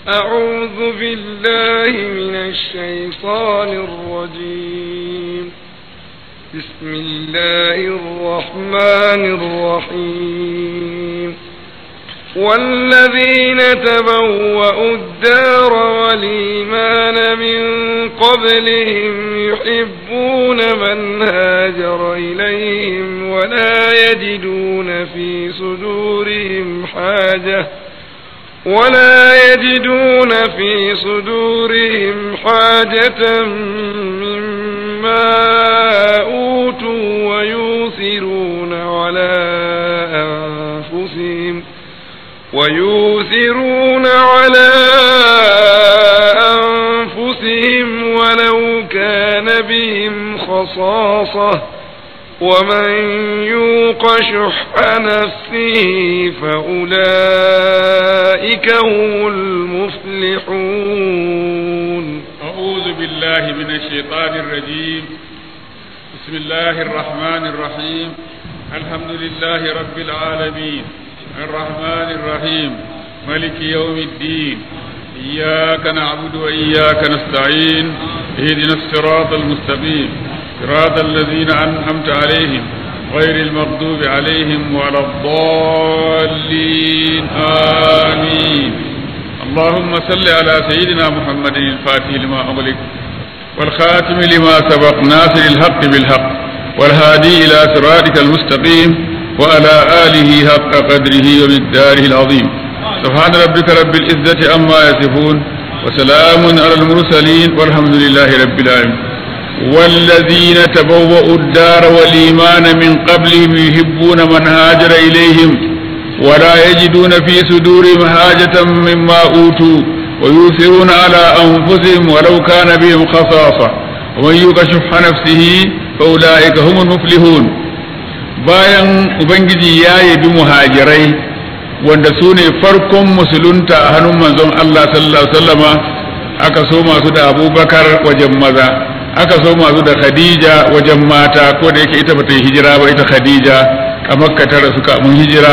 أعوذ بالله من الشيطان الرجيم بسم الله الرحمن الرحيم والذين تبوأوا الدار والإيمان من قبلهم يحبون من هاجر إليهم ولا يجدون في صدورهم حاجة ولا يجدون في صدورهم حاجة مما أوتوا ويؤثرون على أنفسهم ويؤثرون على أنفسهم ولو كان بهم خصاصة ومن يوق شح نفسه فأولئك هم المفلحون أعوذ بالله من الشيطان الرجيم بسم الله الرحمن الرحيم الحمد لله رب العالمين الرحمن الرحيم ملك يوم الدين إياك نعبد وإياك نستعين اهدنا الصراط المستقيم صراط الذين أنعمت عليهم غير المغضوب عليهم ولا الضالين آمين اللهم صل على سيدنا محمد الفاتح لما أغلق والخاتم لما سبق ناصر الحق بالحق والهادي إلى صراطك المستقيم وعلى آله حق قدره ومقداره العظيم سبحان ربك رب العزة عما يصفون وسلام على المرسلين والحمد لله رب العالمين والذين تبوأوا الدار والإيمان من قبلهم يحبون من هاجر إليهم ولا يجدون في صدورهم حاجة مما أوتوا ويؤثرون على أنفسهم ولو كان بهم خصاصة ومن يوق شح نفسه فأولئك هم المفلحون bayan Ubangiji ya yabi muhajirai wanda su ne farkon musulunta a hannun manzon Allah sallallahu Alaihi wasallama aka so masu da abubakar wajen maza aka so masu da khadija wajen mata ko da yake ita bata yi hijira ba ita khadija a makka ta rasu kamun hijira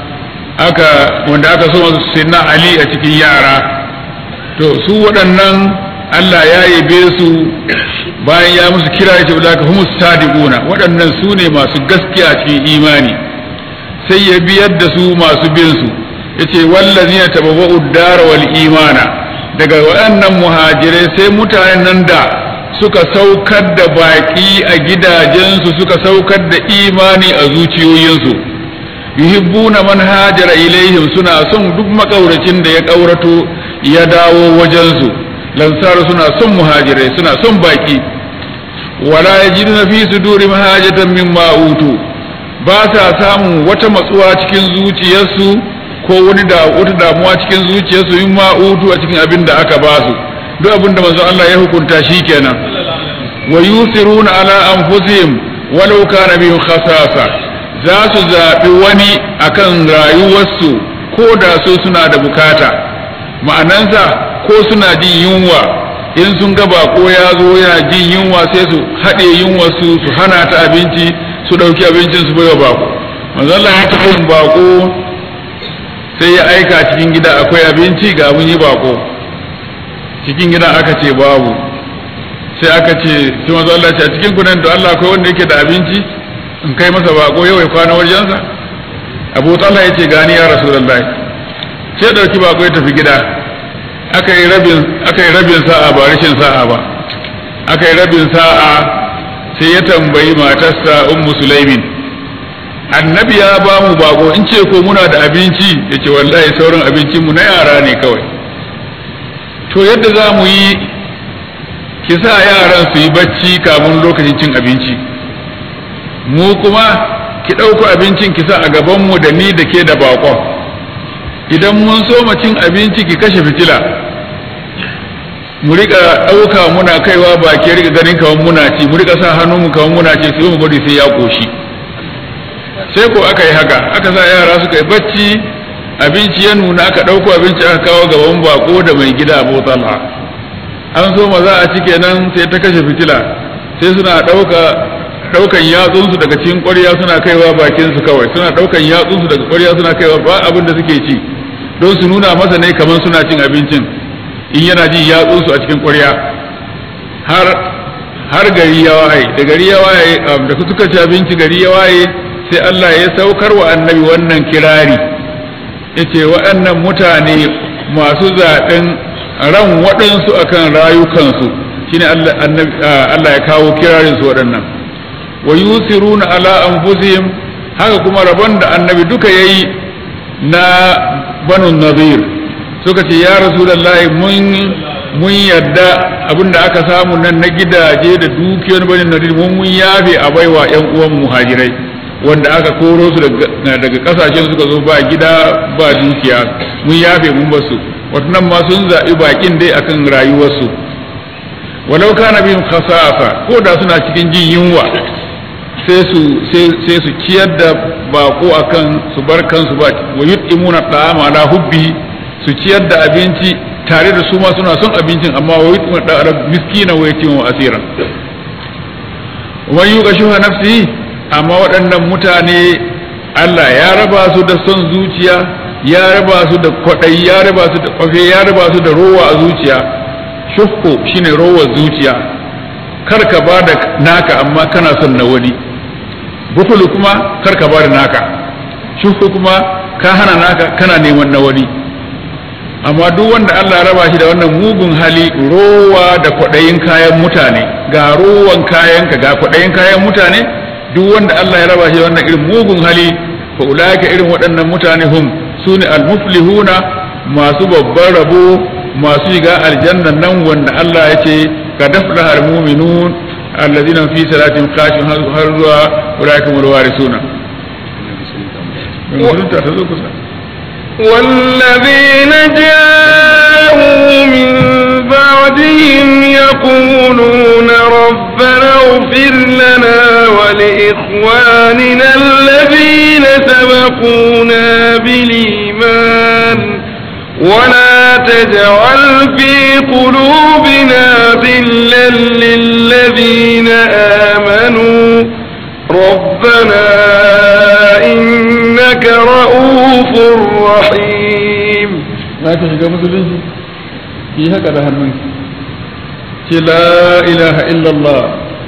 aka wanda aka so masu sinna ali a cikin yara to su waɗannan Allah ya yabe su bayan ya musu kira ya ce ulaka humus sadiquna waɗannan su ne masu gaskiya cikin imani sai ya biyar da su masu bin su yace wallazina tabawwa'u ad-dara wal imana daga waɗannan muhajirai sai mutanen nan da suka saukar da baƙi a gidajensu suka saukar da imani a zuciyoyinsu yuhibbuna man hajara ilaihim suna son duk makauracin da ya ƙaurato ya dawo wajensu lansaru suna son muhajirai suna son baƙi wala yajiduna fi sudurihim hajatan mimma utu ba sa samun wata matsuwa cikin zuciyarsu ko wani da wata damuwa cikin zuciyarsu mimma utu a cikin abin da aka ba su duk abin da manzo Allah ya hukunta shi kenan wa yusiruna ala anfusihim walau kana bihim khasasa za su zaɓi wani akan rayuwarsu ko da so suna da bukata ma'anansa ko suna jin yunwa in sun ga bako ya zo yana jin yunwa sai su haɗe yunwarsu su hana ta abinci su ɗauki abincin su baiwa bako manzo Allah ya taɓa yin bako sai ya aika cikin gida akwai abinci ga mun yi bako cikin gidan aka ce babu sai aka ce sai manzo Allah ce a cikin ku nan da Allah akwai wanda yake da abinci in kai masa bako yau ya kwana wajensa Abu Talha yace gani ya Rasulullahi sai dauki bako ya tafi gida aka yi rabin aka yi rabin sa'a ba rashin sa'a ba aka yi rabin sa'a sai ya tambayi matarsa Ummu Sulaimin annabi ya ba mu bako in ce ko muna da abinci yace wallahi sauran abincin mu na yara ne kawai to yadda za mu yi ki sa yaran su yi bacci kamun lokacin cin abinci mu kuma ki ɗauko abincin ki sa a gabanmu da ni da ke da bakon idan mun so cin abinci ki kashe fitila mu rika ɗauka muna kaiwa ba ke rika ganin kawan muna ci mu rika sa hannunmu kawan muna ci sai mu bari sai ya ƙoshi sai ko aka yi haka aka sa yara suka yi bacci abinci ya nuna aka ɗauko abinci aka kawo gaban bako da mai gida abu talha an so maza a cike nan sai ta kashe fitila sai suna ɗauka ɗaukan yatsunsu daga cikin ƙwarya suna kaiwa bakinsu kawai suna ɗaukan yatsunsu daga ƙwarya suna kaiwa ba abin da suke ci don su nuna masa ne kamar suna cin abincin in yana ji yatsunsu a cikin ƙwarya har har gari ya waye da gari ya waye da suka ci abinci gari ya waye sai Allah ya saukar wa annabi wannan kirari yace waɗannan mutane masu zaɓen ran waɗansu akan rayukansu shine Allah ya kawo kirarin su waɗannan wa yusiruna ala anfusihim haka kuma rabon da annabi duka yayi na banu nazir suka ce ya rasulullahi mun mun yadda abinda aka samu nan na gidaje da dukiyar bani nazir mun mun yafe a baiwa yan uwan muhajirai wanda aka koro su daga kasashen suka zo ba gida ba dukiya mun yafe mun basu watannan ma sun zaɓi bakin dai akan rayuwarsu walau kana bihim khasafa ko da suna cikin jin yunwa sai su sai su ciyar da bako akan su bar kansu ba wa yut'imuna ta'ama ala hubbi su ciyar da abinci tare da su ma suna son abincin amma wa yut'imuna ta'ama miskina wa yatimu asira wa yuqa shuha nafsi amma waɗannan mutane Allah ya raba su da son zuciya ya raba su da kwaɗayi ya raba su da kwafe ya raba su da rowa a zuciya shuhku shine rowar zuciya kar ka ba da naka amma kana son na wani bukulu kuma kar ka ba da naka shuhku kuma ka hana naka kana neman na wani amma duk wanda Allah ya raba shi da wannan mugun hali rowa da kwaɗayin kayan mutane ga rowan kayanka ga kwaɗayin kayan mutane duk wanda Allah ya raba shi da wannan irin mugun hali fa ulaika irin waɗannan mutane hum sune almuflihuna masu babban rabo masu shiga aljanna nan wanda Allah ya ce ka dafla almu'minun alladhina fi salatin khashun har zuwa ulaika hum alwarisuna والذين جاءوا من بعدهم يقولون ربنا اغفر لنا ولإخواننا الذين سبقونا بالإيمان ولا تجعل في قلوبنا غلا للذين آمنوا ربنا إنك رؤوف رحيم za ka shiga musulunci ki haka da hannunki ce la ilaha illallah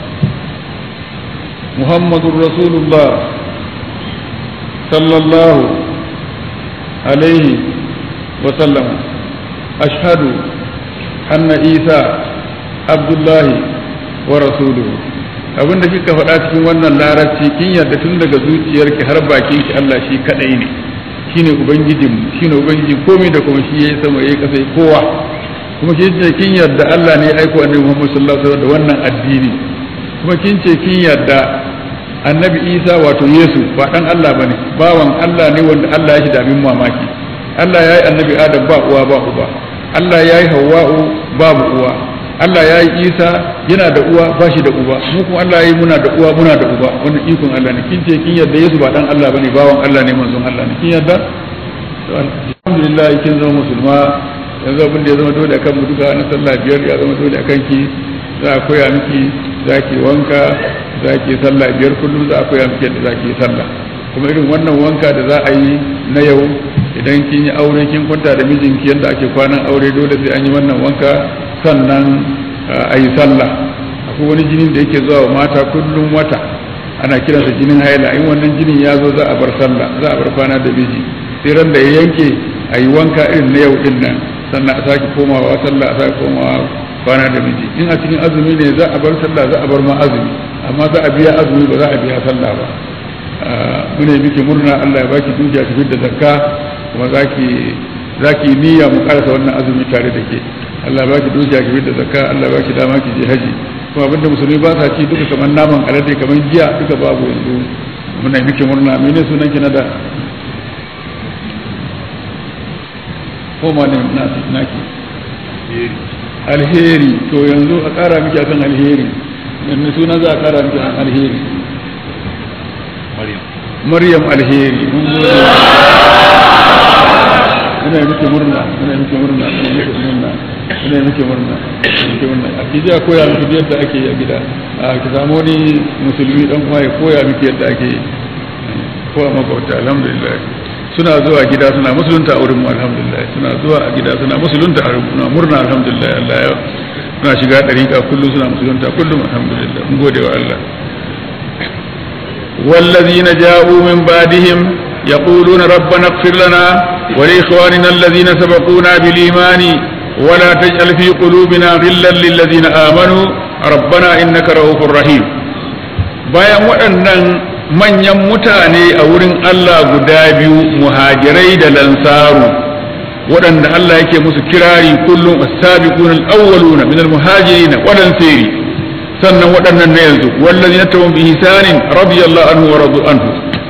muhammadun rasulullah sallallahu alaihi wasallam ashhadu anna isa abdullahi wa rasuluhu abinda kika faɗa cikin wannan larabci kin yarda tun daga zuciyarki har bakinki Allah shi kadai ne shine ubangijin shine ubangiji komai da kuma shi yayi sama yayi kasa kowa kuma kin ce kin yarda Allah ne ya aiko annabi Muhammad sallallahu alaihi wasallam da wannan addini kuma kin ce kin yarda annabi Isa wato Yesu ba dan Allah bane bawan Allah ne wanda Allah ya shi da abin mamaki Allah ya yi annabi Adam ba uwa ba uba Allah ya yi Hawwa'u babu uwa Allah ya yi Isa yana da uwa ba shi da uba mu kuma Allah ya yi muna da uwa muna da uba wannan ikon Allah ne kin ce kin yarda Yesu ba dan Allah bane bawan Allah ne manzon Allah ne kin yarda to alhamdulillah kin zama musulma yanzu abin da ya zama dole akan mu duka na sallah biyar ya zama dole akan ki za a koya miki za ki wanka za ki sallah biyar kullum za a koya miki yadda za ki yi sallah kuma irin wannan wanka da za a yi na yau idan kin yi aure kin kwanta da mijinki yadda ake kwanan aure dole sai an yi wannan wanka sannan a yi sallah akwai wani jinin da yake zuwa wa mata kullum wata ana kiransa jinin haila in wannan jinin ya zo za a bar sallah za a bar kwana da miji sai ran da ya yanke a yi wanka irin na yau din nan sannan a sake komawa sallah a sake komawa kwana da miji in a cikin azumi ne za a bar sallah za a bar ma azumi amma za a biya azumi ba za a biya sallah ba mune miki murna Allah ya baki dukiya tafi da zakka kuma zaki zaki niyya mu karasa wannan azumi tare da ke Allah ya baki dukiya tafi da zakka Allah ya baki dama ki je haji kuma abinda musulmi ba sa ci duka kamar naman alade kamar giya duka babu yanzu muna miki murna mene sunan ki na da ko ma ne naki alheri to yanzu a kara miki akan alheri yanzu suna za a kara miki akan alheri maryam alheri mun gode ina miki murna ina miki murna ina miki murna ina miki murna miki murna a kiji a koya miki yadda ake yi a gida a ki samu wani musulmi dan uwa ya koya miki yadda ake yi ko a makwabta alhamdulillah suna zuwa gida suna musulunta a wurin mu alhamdulillah suna zuwa a gida suna musulunta a wurin murna alhamdulillah Allah ya suna shiga dariƙa kullum suna musulunta kullum alhamdulillah mun gode wa Allah والذين جاءوا من بعدهم يقولون ربنا اغفر لنا ولإخواننا الذين سبقونا بالإيمان ولا تجعل في قلوبنا غلا للذين آمنوا ربنا إنك رؤوف رحيم bayan waɗannan manyan mutane a wurin Allah guda biyu muhajirai da lansaru waɗanda Allah yake musu kirari kullum as-sabiquna al-awwaluna min al-muhajirin wal ansari sannan waɗannan na yanzu wallazina tawum bi hisanin radiyallahu anhu wa radu anhu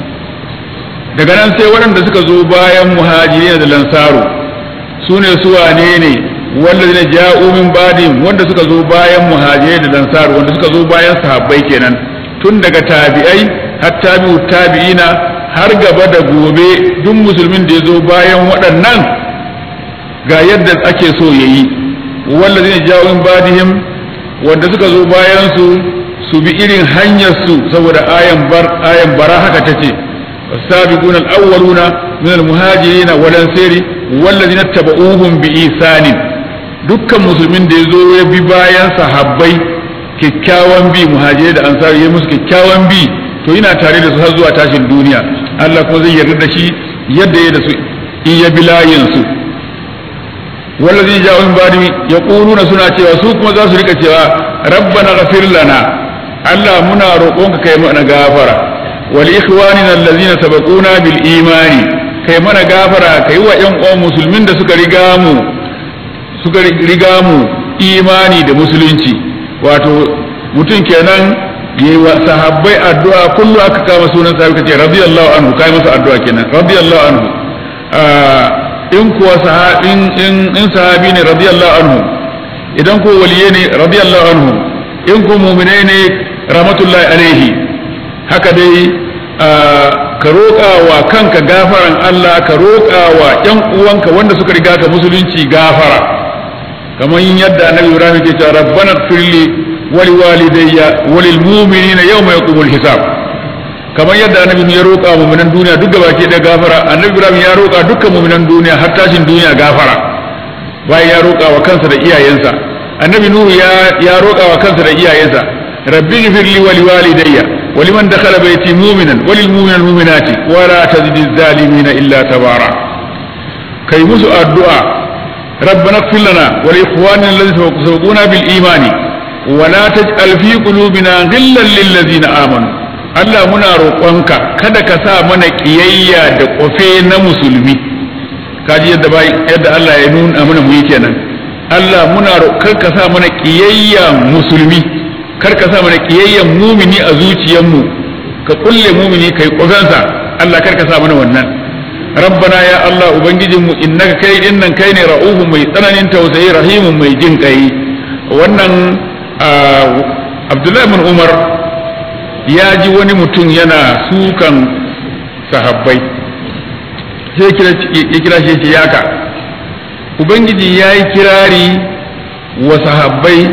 daga nan sai waɗanda suka zo bayan muhajirin da lansaru su ne su wane ne wallazina ja'u min ba'dihim wanda suka zo bayan muhajirai da lansaru wanda suka zo bayan sahabbai kenan tun daga tabi'ai har tabi'u tabi'ina har gaba da gobe duk musulmin da ya zo bayan waɗannan ga yadda ake so ya yi wallazina ja'u min ba'dihim wanda suka zo bayan su su bi irin hanyar su saboda ayan bar ayan bara haka tace السابقون الأولون من المهاجرين والأنصار والذين اتبعوهم بإحسان dukkan musulmin da ya zo ya bi bayan sahabbai kyakkyawan bi muhajirai da ansari ya musu kyakkyawan bi to yana tare da su har zuwa tashin duniya Allah kuma zai yarda da shi yadda ya da su in ya bi layin su wallazi ja'u min ba'di yaquluna suna cewa su kuma za su rika cewa rabbana ghafir lana Allah muna roƙonka kai mana gafara wal ikhwanina allazina sabaquna bil imani kai mana gafara kai wa ƴan uwan musulmin da suka riga mu suka riga mu imani da musulunci wato mutum kenan yayi wa sahabbai addu'a kullu aka kama sunan sahabi kace radiyallahu anhu kai masa addu'a kenan radiyallahu anhu in kuwa sahabin in in sahabi ne radiyallahu anhu idan ko waliye ne radiyallahu anhu in ko mu'mine ne rahmatullahi alaihi haka dai ka roƙa wa kanka gafaran Allah ka roƙa wa ƴan uwanka wanda suka riga ka musulunci gafara kamar yadda annabi Ibrahim ke cewa rabbana firli wali walidayya walil mu'minina yawma yaqumul hisab kamar yadda annabi ya roƙa mu'minan duniya duk baki da gafara annabi Ibrahim ya roƙa dukkan mu'minan duniya har tashin duniya gafara bayan ya roƙa wa kansa da iyayensa annabi Nuhu ya ya roƙa wa kansa da iyayensa rabbi ghfirli wali walidayya ولمن دخل بيتي مؤمنا وللمؤمن المؤمنات ولا تزد الظالمين الا تبارا كي مسو الدعاء ربنا اغفر لنا ولاخواننا الذين سبقونا بالايمان ولا تجعل في قلوبنا غلا للذين امنوا Allah muna roƙonka kada ka sa mana ƙiyayya da ƙofe na musulmi kaji yadda bai yadda Allah ya nuna mana mu yi kenan Allah muna roƙon ka sa mana ƙiyayya musulmi kar ka sa mana kiyayyen mumini a zuciyarmu ka kulle mumini kai kofansa Allah kar ka sa mana wannan rabbana ya Allah ubangijinmu innaka kai dinnan kai ne ra'uhu mai tsananin tausayi rahimun mai jin kai wannan Abdullahi bin Umar ya ji wani mutum yana sukan sahabbai sai ya kira shi ya yaka ubangiji ya yi kirari wa sahabbai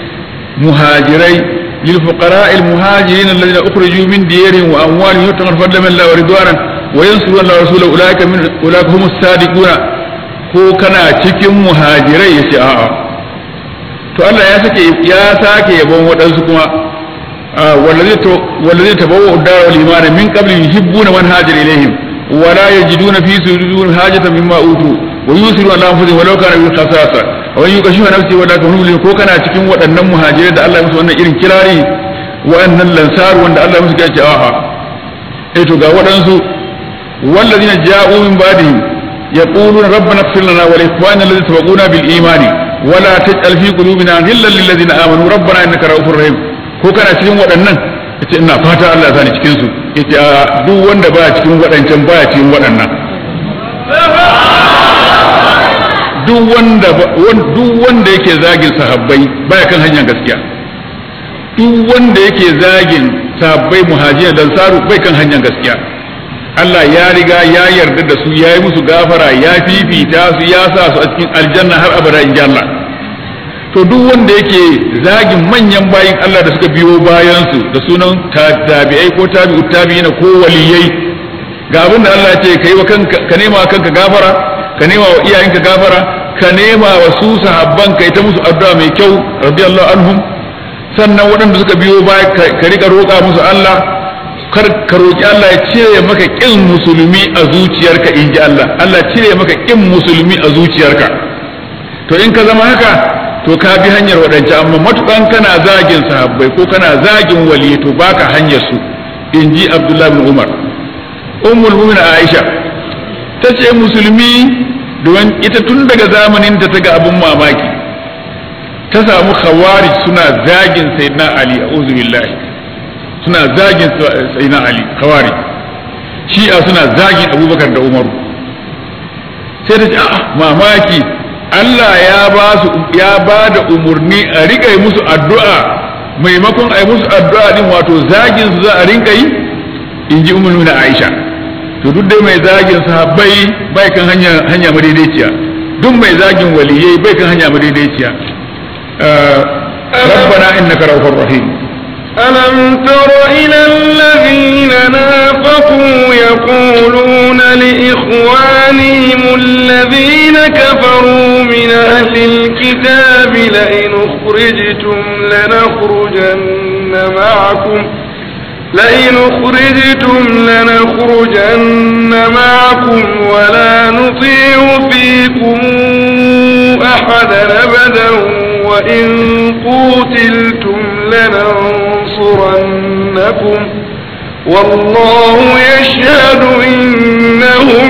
مهاجري للفقراء المهاجرين الذين اخرجوا من ديارهم واموالهم يبتغون فضلا من الله ورضوانا وينصرون الله ورسوله اولئك من اولئك هم الصادقون ko kana cikin muhajirai ya ce a'a to Allah ya sake ya sake yabon waɗansu kuma wallazi tabawwa ad-dar wal iman min qabli yuhibbuna man hajara ilayhim wa la yajiduna fi sudurihim hajatan mimma utu wa yusiru ala anfusihim walau kana bi khasasa wani yi kashi nafsi wadda ka hulun ko kana cikin waɗannan muhajirai da Allah ya musu wannan irin kirari wa'annan lansaru wanda Allah ya musu ya ce a'a eh to ga waɗansu wallazina ja'u min ba'dihim yaquluna rabbana ighfir lana wa li ikhwanina alladhina sabaquna bil imani wa la taj'al fi qulubina ghillan lil ladzina amanu rabbana innaka ra'ufur rahim ko kana cikin waɗannan yace ina fata Allah ya sani cikin su yace a duk wanda baya cikin waɗancan baya cikin waɗannan duk wanda duk wanda yake zagin sahabbai baya kan hanyar gaskiya duk wanda yake zagin sahabbai muhajirin dan saru bai kan hanyar gaskiya Allah ya riga ya yarda da su ya yi musu gafara ya fifita su ya sa su a cikin aljanna har abada in Allah to duk wanda yake zagin manyan bayin Allah da suka biyo bayan su da sunan tabi'ai ko tabi'u tabi'ina ko waliyai ga abin da Allah ya ce kai wa kanka ka nema wa kanka gafara ka nema wa iyayenka gafara ka nema wa su sahabban kai ta musu addu'a mai kyau radiyallahu anhum sannan waɗanda suka biyo baya ka rika roƙa musu Allah kar ka roƙi Allah ya cire maka ƙin musulmi a zuciyarka in ji Allah Allah cire maka ƙin musulmi a zuciyarka to in ka zama haka to ka bi hanyar waɗance amma matukan kana zagin sahabbai ko kana zagin wali to baka hanyar su in ji Abdullah bin Umar ummul mu'minin Aisha ta ce musulmi domin ita tun daga zamanin ta ta ga abun mamaki ta samu khawarij suna zagin sayyidina Ali a'udhu billahi suna zagin sayyidina Ali khawarij shi'a suna zagin Abubakar da Umaru sai ta ce a'a mamaki Allah ya ba su ya ba da umurni a rika yi musu addu'a maimakon a yi musu addu'a din wato zagin su za a rinka yi in ji umar na Aisha to duk dai mai zagin sahabbai bai kan hanya hanya madaidaiciya duk mai zagin waliyai bai kan hanya madaidaiciya ربنا إنك رؤوف رحيم ألم تر إلى الذين نافقوا يقولون لإخوانهم الذين كفروا من أهل الكتاب لئن أخرجتم لنخرجن معكم لئن أخرجتم لنخرجن معكم ولا نطيع فيكم أحدا أبدا وإن قوتلتم لننصرنكم والله يشهد إنهم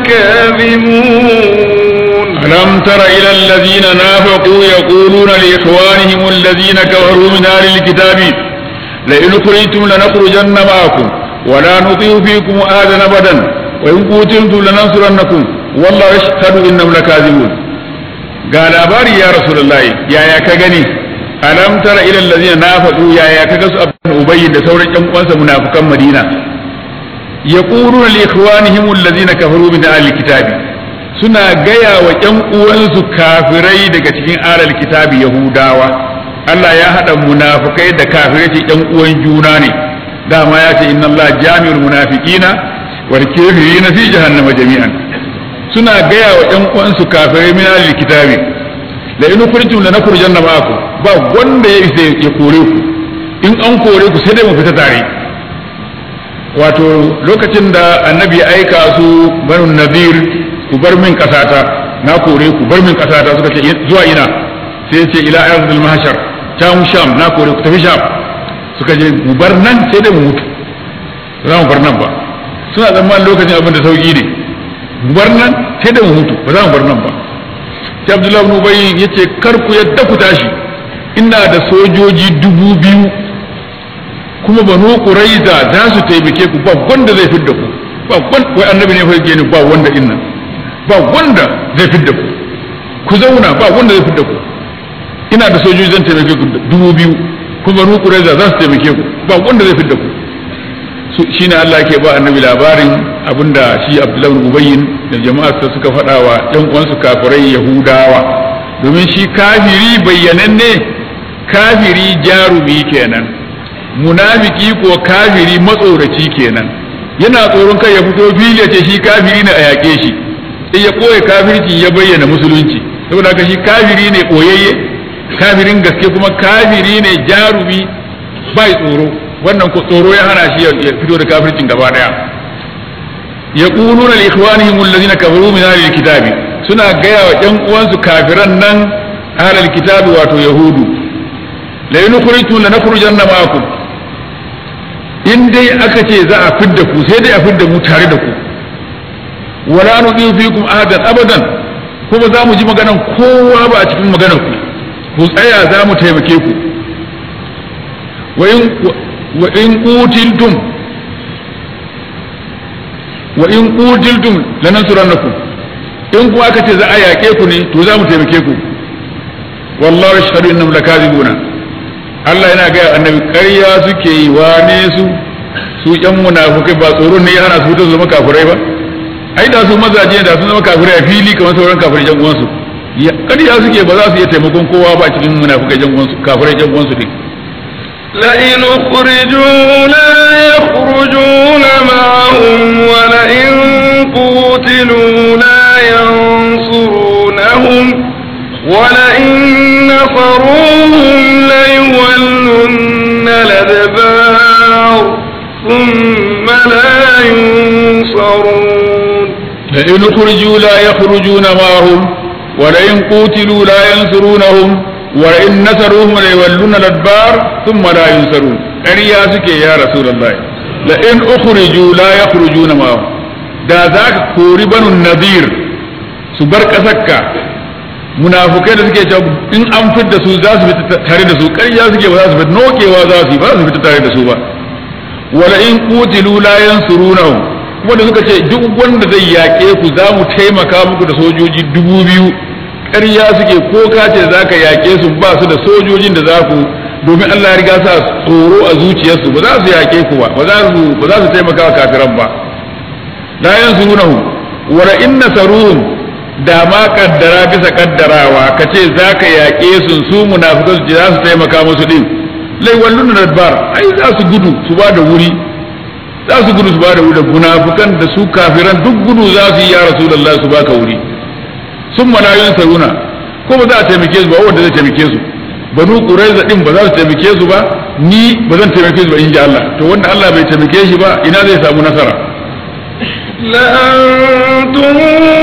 لكاذبون ألم تر إلى الذين نافقوا يقولون لإخوانهم الذين كفروا من أهل الكتاب لئن خرجتم لنخرجن معكم ولا نطيع فيكم آذى أبدا وإن قتلتم لننصرنكم والله يشهد إنهم لكاذبون قال أباري يا رسول الله يا يا كغني ألم تر إلى الذين نافقوا يا يا كغس أبن أبي da sauran ƴan uwansa munafikan Madina yaquluna li ikhwanihim alladhina kafaru min ahli kitabi suna gaya wa ƴan uwansu kafirai daga cikin alal kitabi yahudawa Allah ya haɗa munafukai da kafirai ce ƴan uwan juna ne dama ya ce inna Allah jami'ul munafiqina wal kafirina fi jahannama jami'an suna gaya wa ƴan uwansu kafirai min ahli kitabi la in kuntum la nakhrujanna ma'akum ba wanda ya isa ya kore ku in an kore ku sai dai mu fita tare wato lokacin da annabi ya aika su banu nadir ku bar min kasata na kore ku bar min kasata suka ce zuwa ina sai ce ila arzul mahshar can sham na kore ku tafi sham suka je mu bar nan sai dai mu mutu za mu bar nan ba suna tsammanin lokacin abin da sauki ne mu bar nan sai dai mu mutu ba za mu bar nan ba sai abdullahi ibn ubay yace kar ku yadda ku tashi ina da sojoji dubu biyu kuma banu quraiza za su taimake ku ba wanda zai fidda ku ba wanda wai annabi ne fa yake ni ba wanda innan ba wanda zai fidda ku ku zauna ba wanda zai fidda ku ina da sojoji zan taimake ku dubu biyu kuma banu quraiza za su taimake ku ba wanda zai fidda ku shine Allah ke ba annabi labarin abinda shi Abdullahi bin Ubayyin da jama'arsa suka faɗa wa ɗan uwansu kafirai Yahudawa domin shi kafiri bayyananne kafiri jarumi kenan munafiki ko kafiri matsoraci kenan yana tsoron kai ya fito fili ce shi kafiri ne a yaƙe shi sai ya ɓoye kafirci ya bayyana musulunci saboda haka shi kafiri ne ɓoyayye kafirin gaske kuma kafiri ne jarumi bai tsoro wannan ko tsoro ya hana shi ya fito da kafircin gaba daya yaquluna li ikhwanihim alladhina kafaru min ahli alkitabi suna gaya wa ƴan uwansu kafiran nan ahli alkitabi wato yahudu la yukhrijtu lanakhrujanna ma'akum in dai aka ce za a fidda ku sai dai a fidda mu tare da ku wala nudiyu fikum ahadan abadan kuma za mu ji maganan kowa ba a cikin maganar ku ku tsaya za mu taimake ku wa in qutiltum wa in qutiltum lanansurannakum in kuma aka ce za a yaƙe ku ne to za mu taimake ku wallahu yashhadu innahum lakazibuna Allah yana ga annabi ƙarya suke yi wane su su ƴan munafukai ba tsoro ne ya hana su fito zama kafirai ba ai da su mazaje da sun zama kafirai a fili kamar sauran kafirai jan uwansu ƙarya suke ba za su iya taimakon kowa ba cikin munafukai jan uwansu kafirai jan uwansu din لئن أخرجوا لا يخرجون معهم ولئن قوتلوا لا ينصرونهم ولئن نصروهم ليولن الأدبار ثم لا ينصرون لئن أخرجوا لا يخرجون معهم ولئن قوتلوا لا ينصرونهم ولئن نصروهم ليولون الأدبار ثم لا ينصرون ƙarya suke ya Rasulullah la'in ukhriju la yakhrujuna ma'ahum da za ka kori banu nadir su bar ƙasarka munafukai da suke cewa in an fidda su za su fita tare da su ƙarya suke ba za su fita nokewa za su yi ba za su fita tare da su ba wala in qutilu la yansurunahum kuma da suka ce duk wanda zai yaƙe ku za mu taimaka muku da sojoji dubu biyu ƙarya suke ko ka ce za ka yaƙe su ba su da sojojin da za ku domin Allah ya riga sa tsoro a zuciyarsu ba za su yaƙe ku ba ba za su ba za su taimaka wa kafiran ba la yansurunahum wala in nasaruhum da ma kaddara bisa kaddarawa ka ce za ka yaƙe su su munafikan su za su taimaka musu din lai wallun nadbar ai za su gudu su ba da wuri za su gudu su ba da wuri da munafikan da su kafiran duk gudu za su yi ya rasulullahi su baka wuri sun malayun saruna ko ba za a taimake su ba wanda zai taimake su banu quraiza din ba za su taimake su ba ni ba zan taimake su ba in ji Allah to wanda Allah bai taimake shi ba ina zai samu nasara لأنتم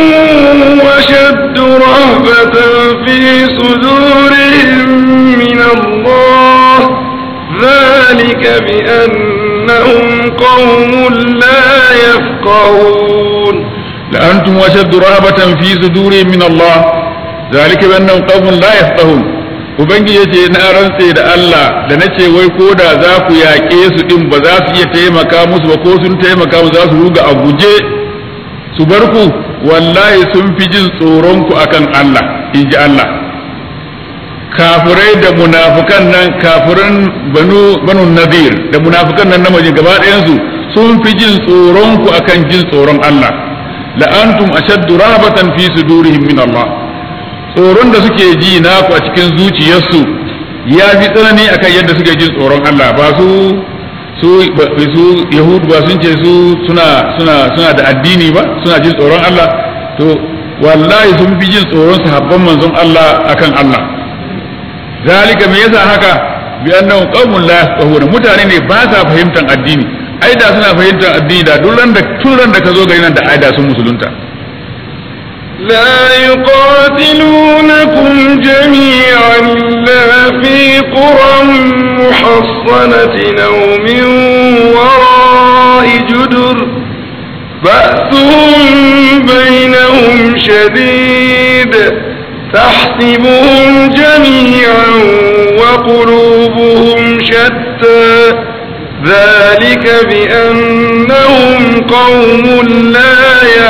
أشد رهبة في صدورهم من الله ذلك بأنهم قوم لا يفقهون لأنتم أشد رهبة في صدورهم من الله ذلك بأنهم قوم لا يفقهون Ubangiji ya ce na rantse da Allah da na ce wai ko da za ku yaƙe su ɗin ba za su iya taimaka musu ba ko sun taimaka musu za su ruga a guje su bar ku wallahi sun fi jin tsoron ku akan Allah in ji Allah kafirai da munafukan nan kafiran banu banu nadir da munafukan nan na maje gaba ɗayansu sun fi jin tsoron ku akan jin tsoron Allah la'antum ashaddu rahabatan fi sudurihim min Allah tsoron da suke ji naku a cikin zuciyarsu ya fi tsanani akan yadda suke jin tsoron Allah ba su su su yahudu ba sun ce su suna suna suna da addini ba suna jin tsoron Allah to wallahi sun fi jin tsoron sahabban manzon Allah akan Allah zalika me yasa haka bi annahu qaumun la yafqahuna mutane ne ba sa fahimtar addini ai da suna fahimtar addini da duk ran da tun ran da ka zo gari nan da ai da sun musulunta لا يقاتلونكم جميعا إلا في قرى محصنة أو من وراء جدر بأسهم بينهم شديد تحسبهم جميعا وقلوبهم شتى ذلك بأنهم قوم لا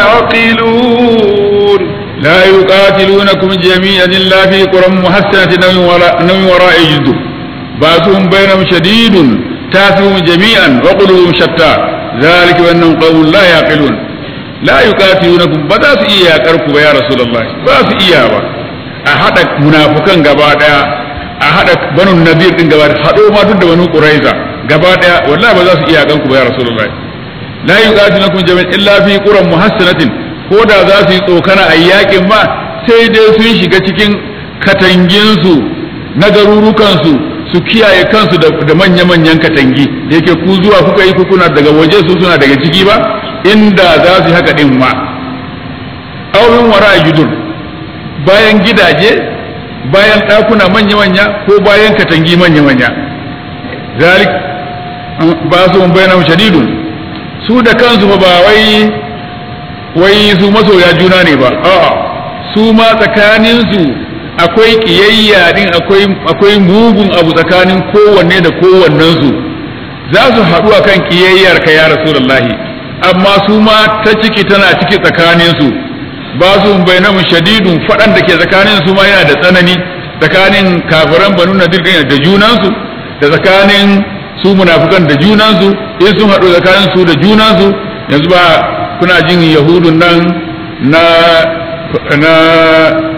يعقلون لا يقاتلونكم جميعا إلا في قرى محسنة نوم وراء, نوم وراء جد بأسهم بينهم شديد تاثهم جميعا وقلوبهم شتى ذلك بأنهم قوم لا يعقلون لا يقاتلونكم بدأت إياكركم يا رسول الله بأس إياكم أحد منافقا قبادا أحد بنو النذير قبادا حدوا ما تد بنو قريظة قبادا والله بدأت إياكم يا رسول الله لا يقاتلونكم جميعا إلا في قرى محسنة ko da za su yi tsokana a yakin ma sai dai sun shiga cikin katanginsu na garurukansu su kiyaye kansu da manya-manyan katangi da yake ku zuwa kuka yi kuna daga waje su suna daga ciki ba inda za su yi haka din ma aurin wara a gidur bayan gidaje bayan ɗakuna manya-manya ko bayan katangi manya-manya zalik ba su bayan shadidun su da kansu ba wai wai su masoya juna ne ba a'a su ma tsakanin su akwai kiyayya din akwai akwai mugun abu tsakanin kowanne da kowannen su za su haɗu akan kiyayyar ka ya rasulullahi amma su ma ta ciki tana ciki tsakanin su ba su bainamu shadidun faɗan da ke tsakanin su ma yana da tsanani tsakanin kafiran banu nadir da junansu da tsakanin su munafukan da junansu in sun haɗu tsakanin su da junansu yanzu ba kuna jin yahudun nan na na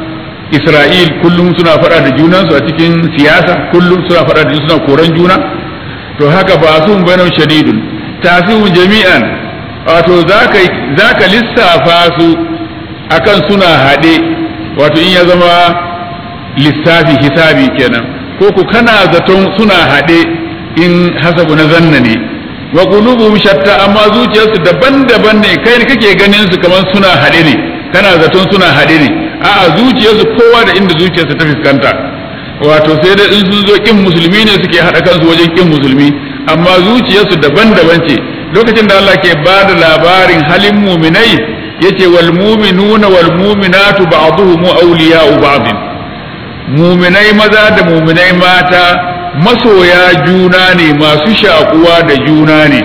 Isra'il kullum suna faɗa da junansu a cikin siyasa kullum suna faɗa da suna koran juna to haka ba su bainahum shadidun tasihum jami'an wato zaka zaka lissafa su akan suna haɗe wato in ya zama lissafi hisabi kenan ko ku kana zaton suna haɗe in hasabu na zanna ne wa qulubuhum shatta amma zuciyarsu daban-daban ne kai ne kake ganin su kamar suna haɗe ne kana zaton suna haɗe ne a'a zuciyarsu kowa da inda zuciyarsa ta fuskanta wato sai da in sun zo kin musulmi ne suke haɗa kansu wajen kin musulmi amma zuciyarsu daban-daban ce lokacin da Allah ke ba da labarin halin muminai yace wal mu'minuna wal mu'minatu ba'dhuhum awliya'u ba'd muminai maza da muminai mata masoya juna ne masu shakuwa da juna ne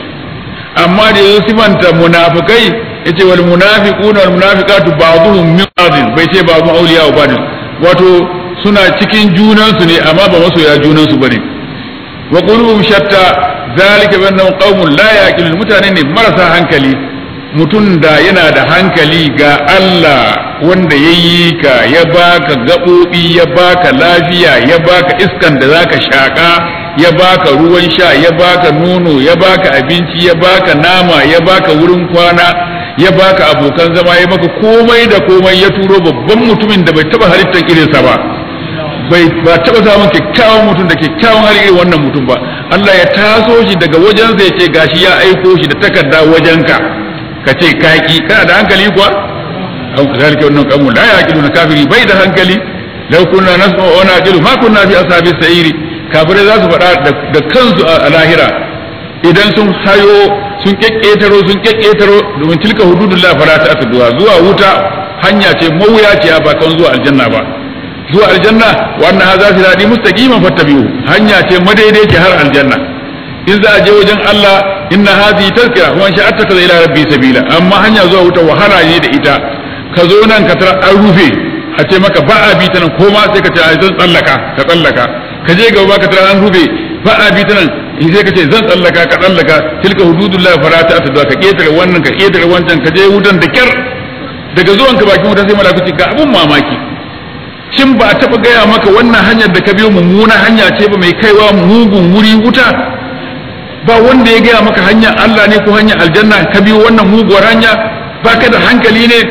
amma da yanzu sifanta munafikai yace wal munafiquna wal munafiqatu ba'dhum min ba'd bai ce ba'dhum awliya'u ba'd wato suna cikin junansu ne amma ba masoya junansu bane wa qulubuhum shatta zalika bi annahum qaumun la yaqilun mutane ne marasa hankali mutum da yana da hankali ga Allah wanda ya yi ka ya baka gaɓoɓi ya baka lafiya ya baka iskan da zaka shaƙa ya baka ruwan sha ya baka nono ya baka abinci ya baka nama ya baka wurin kwana ya baka abokan zama ya maka komai da komai ya turo babban mutumin da bai taba halittar irinsa ba bai ba taba samun kyakkyawan mutum da kyakkyawan hali irin wannan mutum ba Allah ya taso shi daga wajensa ya ce gashi ya aiko shi da takarda wajenka ka ce kaki kana da hankali kuwa an zalika wannan kamu la yaqiluna kafiri bai da hankali law kunna nasma'u wa naqilu ma kunna fi ashabi sa'iri kafirai za su faɗa da kansu a lahira idan sun hayo sun kekketaro sun kekketaro domin tilka hududullah fala ta'tuduha zuwa wuta hanya ce mawuyaciya ba kan zuwa aljanna ba zuwa aljanna wa anna hadha sirati mustaqiman fattabi'u hanya ce madaidaici har aljanna in za a je wajen Allah inna hadhihi tazkira wa sha'a takaza ila rabbi sabila amma hanya zuwa wuta wahala ne da ita ka zo nan ka tara an rufe a ce maka ba a bi ta nan ko ma sai ka ce ai zan tsallaka ka tsallaka ka je gaba ka tara an rufe ba a bi ta nan sai ka ce zan tsallaka ka tsallaka tilka hududullahi fala ta ta ka ketare wannan ka ketare wancan ka je wutan da kyar daga zuwan ka bakin wuta sai malakuci ga abun mamaki shin ba a taba gaya maka wannan hanyar da ka biyo mummuna hanya ce ba mai kaiwa mugun wuri wuta ba wanda ya gaya maka hanyar Allah ne ko hanyar aljanna ka biyo wannan muguwar hanya ba ka da hankali ne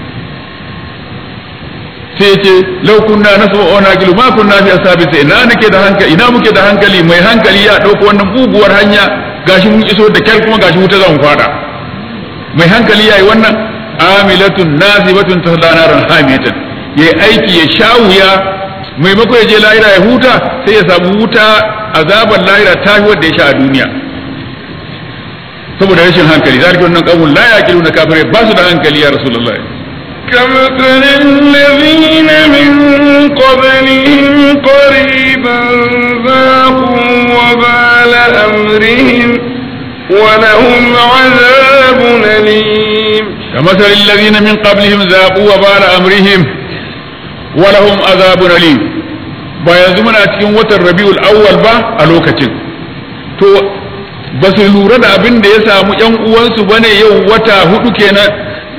sai ce lau kunna nasu wa naqilu ma kunna fi asabi sai ina nake da hankali ina muke da hankali mai hankali ya dauko wannan muguwar hanya gashi mun iso da kyar kuma gashi wuta zan fada mai hankali yayi wannan amilatun nasibatun tasla naran hamiyatan yayi aiki ya sha wuya maimako ya je lahira ya huta sai ya samu wuta azabar lahira ta fi wanda ya sha a duniya saboda rashin hankali zalika wannan qawlun la yaqiluna kafirai ba su da hankali ya rasulullahi كمثل الذين من قبلهم قريبا ذاقوا وبال أمرهم ولهم عذاب أليم كمثل الذين من قبلهم ذاقوا وبال أمرهم ولهم عذاب أليم ba yanzu muna cikin watan rabiul awwal ba a lokacin to ba su lura da abin da ya samu yan uwansu bane yau wata hudu kenan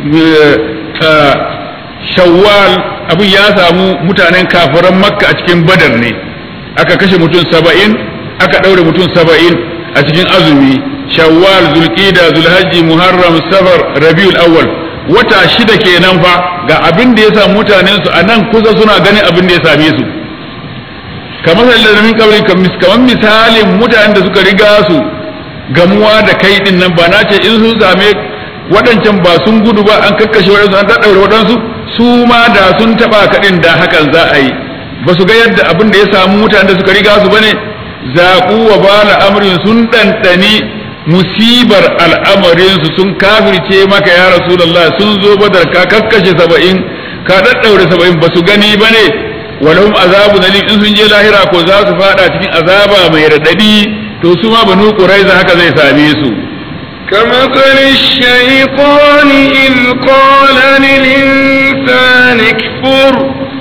shawwal abin ya samu mutanen kafiran makka a cikin badar ne aka kashe mutum saba'in aka ɗaure mutum saba'in a cikin azumi shawwal zulqida zulhajji muharram safar rabiul awwal wata shida kenan fa ga abin da ya samu mutanen su a nan kusa suna ganin abin da ya same su kamar da min kabri kamar misalin mutanen da suka riga su gamuwa da kai din nan ba na ce in sun same waɗancan ba sun gudu ba an kakkashe waɗansu an ɗaɗɗaure waɗansu su ma da sun taɓa kaɗin da hakan za a yi ba su ga yadda abin da ya samu mutanen da suka riga su bane zaƙu wa bala amrin sun ɗanɗani musibar al'amarinsu sun kafirce maka ya rasulullah sun zo badar ka kakkashe saba'in ka ɗaɗɗaure saba'in ba su gani ba ne walahum azabu nalim in sun je lahira ko za su faɗa cikin azaba mai raɗaɗi to su ma banu ƙuraiza haka zai same su كمثل الشيطان إذ قال للإنسان اكفر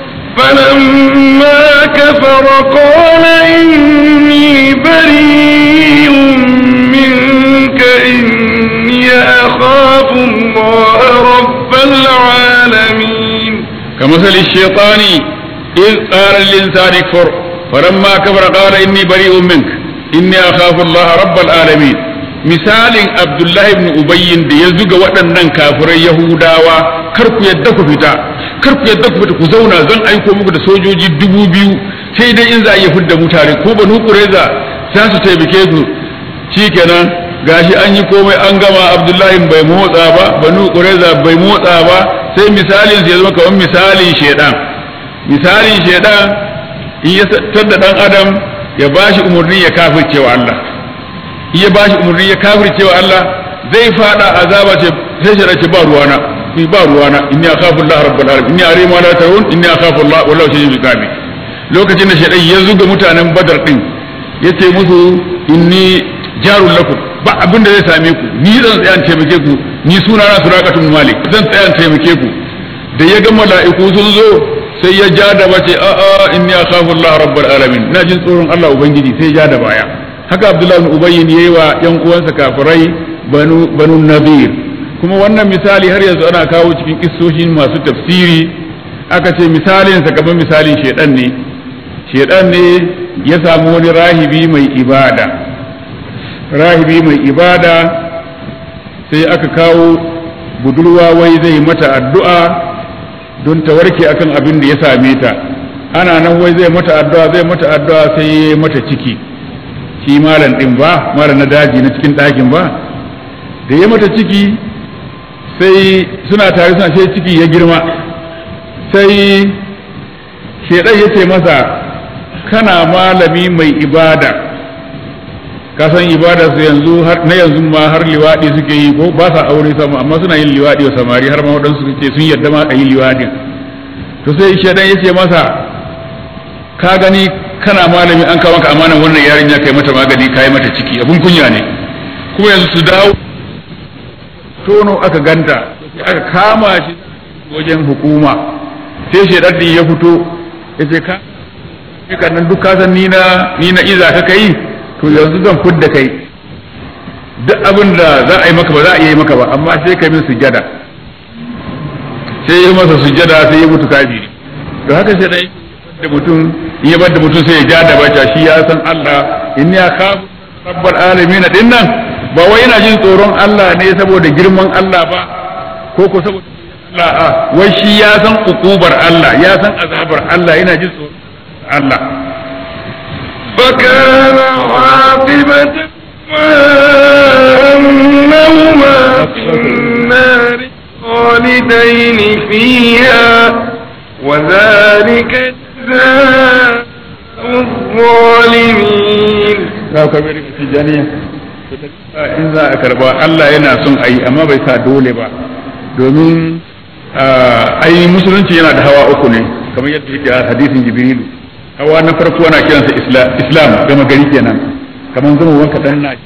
فلما كفر قال إني بريء منك إني أخاف الله رب العالمين كمثل الشيطان إذ قال للإنسان اكفر فلما كفر قال إني بريء منك inni akhafu Allah rabbal alamin misalin Abdullahi ibn Ubayyin da ya zuga waɗannan kafirai Yahudawa kar ku yadda ku fita kar ku yadda ku fita ku zauna zan aiko muku da sojoji dubu biyu sai dai in za a iya fidda mutane ko banu Qurayza za su taimake ku shikenan gashi an yi komai an gama Abdullahi bai motsa ba banu Qurayza bai motsa ba sai misalin ya zama kamar misalin shedan misalin shedan in ya tadda dan adam ya bashi umarni ya kafirce wa Allah in ya bashi umarni ya kafirce wa Allah zai fada azaba ce sai shi ce ba ruwana ni ba ruwana inni akhafu Allah rabbul alamin inni arima la tarun inni akhafu Allah wallahu shadidul iqabi lokacin da shedan ya zuga mutanen badar din yace musu inni jarul lakum ba abin da zai same ku ni zan tsaya in taimake ku ni suna na suraqatul malik zan tsaya in taimake ku da ya ga mala'iku sun zo sai ya ja da bace a a inni akhafu Allah rabbul alamin ina jin tsoron Allah ubangiji sai ya ja da baya haka Abdullahi ibn Ubay yayi wa yan uwansa kafirai banu banu nadir kuma wannan misali har yanzu ana kawo cikin kissoshin masu tafsiri aka ce misalin sa kamar misalin shedan ne shedan ne ya samu wani rahibi mai ibada rahibi mai ibada sai aka kawo budurwa wai zai mata addu'a don ta warke akan abin da ya same ta ana nan wai zai mata addu'a zai mata addu'a sai ya mata ciki shi malam din ba malam na daji na cikin ɗakin ba da ya mata ciki sai suna tare suna sai ciki ya girma sai shedan ya ce masa kana malami mai ibada ka san ibada su yanzu na yanzu ma har liwadi suke yi ko ba sa aure sama amma suna yin liwadi wa samari har ma waɗansu suke sun yarda ma a yi liwadin to sai shedan ya ce masa ka gani kana malami an kawo maka amanan wannan yarinya kai mata magani kai mata ciki abun kunya ne kuma yanzu su dawo tono aka ganta aka kama shi wajen hukuma sai shedan din ya fito ya ce ka kan nan duk kasan ni na ni na iza ka kai to yanzu zan fudda kai duk abin da za a yi maka ba za a iya yi maka ba amma sai ka min sujjada sai ya masa sujjada sai ya mutu kafiri to haka sai dai da mutum in ya bar da mutum sai ya ja da bata shi ya san Allah inni akhafu rabbal alamin din nan ba wai yana jin tsoron Allah ne saboda girman Allah ba ko ko saboda Allah a wai shi ya san ukubar Allah ya san azabar Allah yana jin tsoron Allah فكان عاقبة أنهما في النار خالدين فيها وذلك جزاء الظالمين za ka bari ka tijaniya in za a karba Allah yana son a yi amma bai sa dole ba domin ai musulunci yana da hawa uku ne kamar yadda yake a hadisin jibrilu hawa na farko ana kiransa islam gama gari kenan kamar zama wanka dan na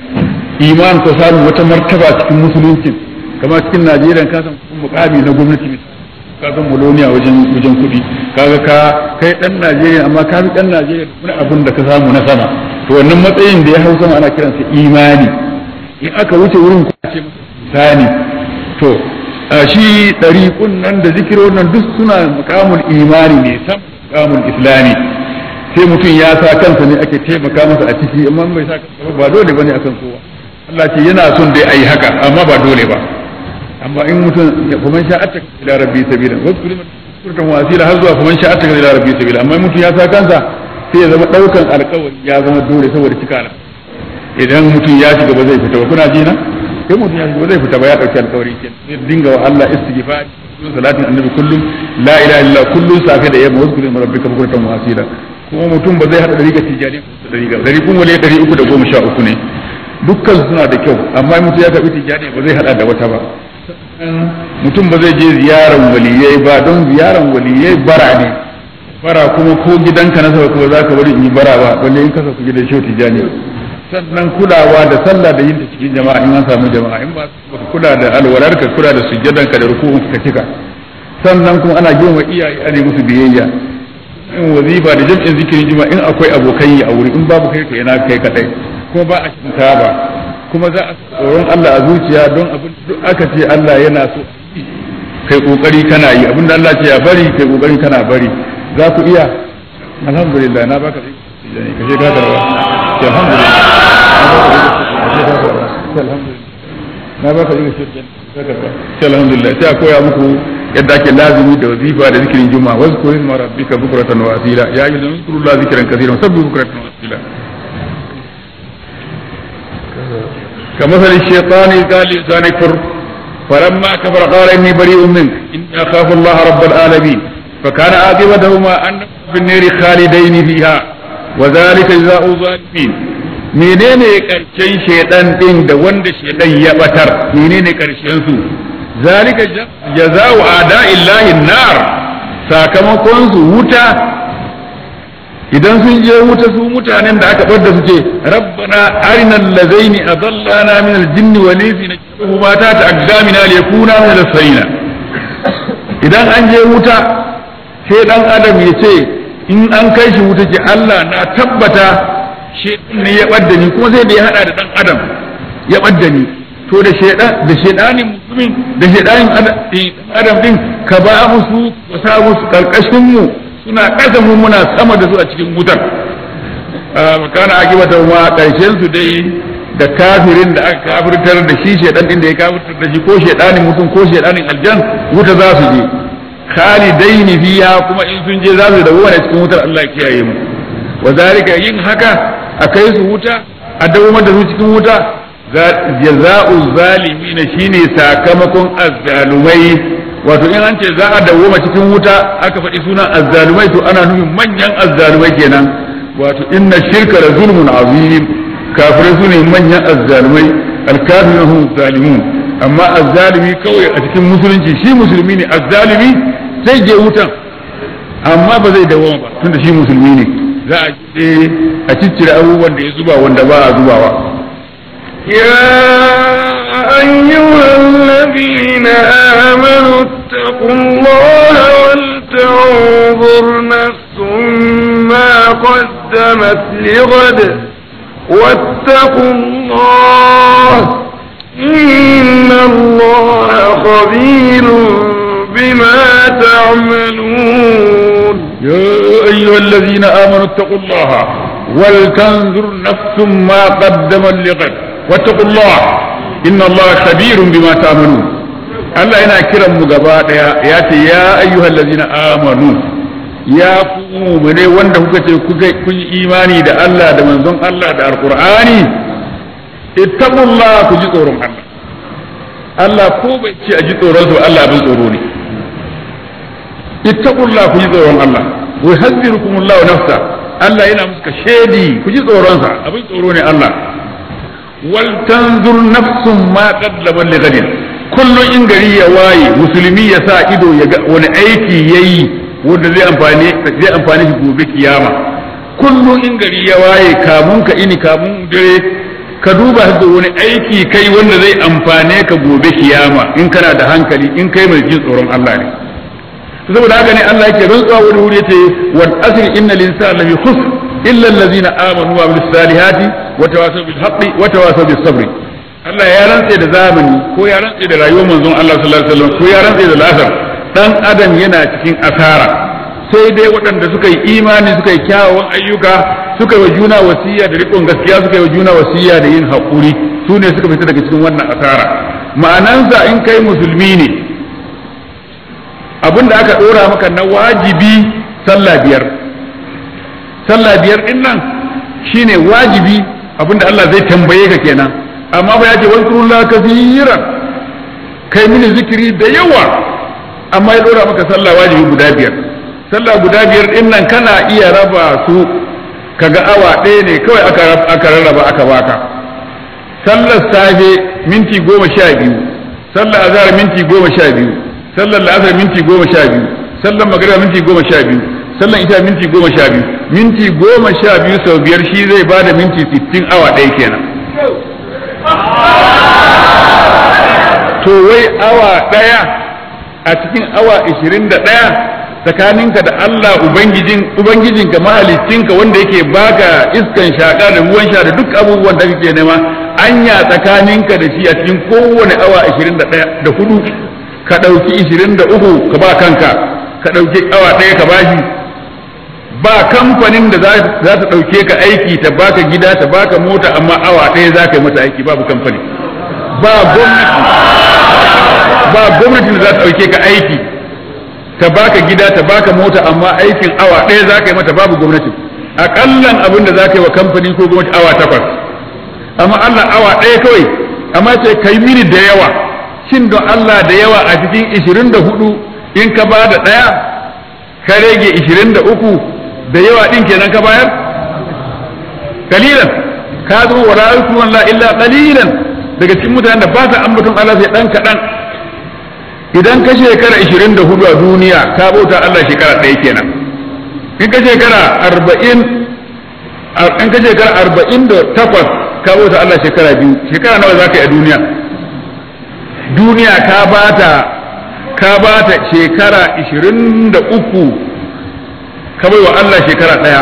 iman ko samu wata martaba cikin musulunci kamar cikin najeriya ka san mukami na gwamnati ka san muloniya wajen wajen kuɗi kaga ka kai dan najeriya amma ka bi dan najeriya wani abin da ka samu na sama to wannan matsayin da ya hau sama ana kiransa imani in aka wuce wurin ko ce sani to shi ɗariƙun nan da zikirin nan duk suna mukamul imani ne sam mukamul islami sai mutum ya sa kansa ne ake taimaka masa a ciki amma bai sa kansa ba dole bane akan kowa Allah ce yana son dai ayi haka amma ba dole ba amma in mutum kuma sha atta ila rabbi sabila wasu kuliman kurtan wasila har zuwa kuma sha atta ila rabbi sabila amma mutum ya sa kansa sai ya zama daukan alkawari ya zama dole saboda cika idan mutum ya shiga ba zai fita ba kuna ji na sai mutum ya shiga ba zai fita ba ya dauki alkawari ke sai dinga wa Allah istighfar salatin annabi kullum la ilaha illa kullum safe da yamma wasu kuliman rabbika bukuratan wasila kuma mutum ba zai hada dari ga tijani da dari ga dari kun wale dari uku da goma sha uku ne dukkan suna da kyau amma mutum ya tafi tijani ba zai hada da wata ba mutum ba zai je ziyaran waliyai ba don ziyaran waliyai bara ne bara kuma ko gidanka na saba kuma za ka bari in yi bara ba balle in kasa ku gidan shehu tijani sannan kulawa da sallah da yin ta cikin jama'a in an samu jama'a in ba ka kula da alwalar ka kula da sujjadan ka da rukun ka cika sannan kuma ana girma iyaye ana musu biyayya in wazifa da jam'in zikirin juma'a in akwai abokan yi a wuri in babu kai ka yana kai kadai kuma ba a cikin ba kuma za a tsoron Allah a zuciya don abin duk aka ce Allah yana so kai kokari kana yi abin da Allah ce ya bari kai kokari kana bari za ku iya alhamdulillah na baka ka je ka karba ce alhamdulillah na ba ka riga shirkin sai alhamdulillah sai a koya muku yadda ake lazimi da wazifa da zikirin juma'a wasu kurin ma rabbika bukratan wa asila ya yi zama zikru la zikran kaseeran sabbi bukratan wa asila كمثل الشيطان قال لسان كفر فلما كفر قال اني بريء منك اني اخاف الله رب العالمين فكان عاقبتهما ان في النار خالدين فيها وذلك جزاء الظالمين menene karshen shaidan din da wanda shaidan ya batar menene karshen su zalika jaza'u ada'illahi nar sakamakon su wuta idan sun je wuta su mutanen da aka bar da su ce rabbana arina allazaini adallana min aljinni wal insi naj'aluhu ma ta ta'addamina liyakuna min al-sayna idan an je wuta sai dan adam ya ce in an kai shi wuta ce Allah na tabbata shedan ne ya badda ni kuma sai da ya hada da dan adam ya badda ni to da shedan da shedanin mutumin da shedanin adam din ka ba musu ka sa musu karkashin mu suna ƙasa mu muna sama da su a cikin wutar makana akibata ma ƙarshen su dai da kafirin da aka kafirtar da shi shedan din da ya kafirtar da shi ko shedanin mutum ko shedanin aljan wuta za su je khalidaini fiha kuma in sun je za su dawo da cikin wutar Allah ya kiyaye mu wa zalika yin haka a kai su wuta a dawo da su cikin wuta jaza'u zalimin shine sakamakon azzalumai wato in an ce za a dawoma cikin wuta aka faɗi sunan azzalumai to ana nufin manyan azzalumai kenan wato inna shirka la zulmun azim kafirai su ne manyan azzalumai alkafirun hum zalimun amma azzalumi kawai a cikin musulunci shi musulmi ne azzalumi sai je wutan amma ba zai dawoma ba tunda shi musulmi ne za a je a ciccire abubuwan da ya zuba wanda ba a zubawa يا أيها الذين آمنوا اتقوا الله ولتنظر نفس ما قدمت لغد واتقوا الله إن الله خبير بما تعملون يا أيها الذين آمنوا اتقوا الله ولتنظر نفس ما قدمت لغد واتقوا الله إن الله خبير بما تعملون Allah yana kiran mu gaba daya ya ce ya ayyuhal ladzina amanu ya ku mu'mine wanda kuka ce kuka kun yi imani da Allah da manzon Allah da alqur'ani ittaqullah ku ji tsoron Allah Allah ko bai ce a ji tsoron su Allah bin tsoro ne ittaqullah ku ji tsoron Allah wa yahdzirukumullahu nafsa Allah yana muska shedi ku ji tsoron sa abin tsoro ne Allah wal tanzur nafsun ma qaddamat li ghadin kullun in gari ya waye musulmi ya sa ido ya ga wani aiki yayi wanda zai amfani zai amfani shi gobe kiyama kullun in gari ya waye kamun ka ini kamun dare ka duba da wani aiki kai wanda zai amfane ka gobe kiyama in kana da hankali in kai mai jin tsoron Allah ne saboda haka ne Allah yake rantsuwa wani wuri yace wal asri innal insana lafi khusr illa allazina amanu wa amilus salihati wa tawasaw bil haqqi wa tawasaw bis sabr Allah ya rantse da zamani ko ya rantse da rayuwar manzon Allah sallallahu alaihi wasallam ko ya rantse da lasar dan adam yana cikin asara sai dai waɗanda suka yi imani suka yi kyawawan ayyuka suka yi wa juna wasiya da riƙon gaskiya suka yi wa juna wasiya da yin haƙuri su ne suka fita daga cikin wannan asara ma'anansa in kai musulmi ne abin da aka ɗora maka na wajibi sallah biyar sallah biyar ɗin nan shine wajibi abin da Allah zai tambaye ka kenan amma ba ya ce wani kafiran kai mini zikiri da yawa amma ya ɗora maka sallah wajibi guda biyar sallah guda biyar ɗin nan kana iya raba su kaga awa ɗaya ne kawai aka rarraba aka baka sallar safe minti goma sha biyu sallar azhar minti goma sha biyu sallar la'asar minti goma sha biyu sallar magariba minti goma sha biyu sallar isha minti goma sha biyu minti goma sha biyu sau biyar shi zai bada minti sittin awa ɗaya kenan to wai awa ɗaya a cikin awa ishirin da ɗaya tsakaninka da Allah ubangijin ubangijinka mahaliccinka wanda yake baka iskan shaka da ruwan sha da duk abubuwan da kake nema anya tsakaninka da shi a cikin kowane awa 21 da hudu ka ɗauki 23 ka ba kanka ka ɗauki awa ɗaya ka bashi ba kamfanin da za ta ɗauke ka aiki ta baka gida ta baka mota amma awa ɗaya za ka yi mata aiki babu kamfani ba gwamnati ba gwamnatin da za ta ɗauke ka aiki ta baka gida ta baka mota amma aikin awa ɗaya za ka yi mata babu gwamnati aƙallan abin da za ka yi wa kamfani ko gwamnati awa takwas amma Allah awa ɗaya kawai amma ce kai mini da yawa shin don Allah da yawa a cikin ishirin da hudu in ka ba da ɗaya ka rage ishirin da uku da yawa ɗin kenan ka bayar kalilan ka zo wa ra'aytu la illa qalilan daga cikin mutanen da ba sa ambaton Allah sai dan kaɗan idan ka shekara 24 a duniya ka bauta Allah shekara ɗaya kenan in ka shekara 40 in ka shekara 48 ka bauta Allah shekara biyu shekara nawa za ka yi a duniya duniya ka bata ka bata shekara 23 ka bai wa Allah shekara ɗaya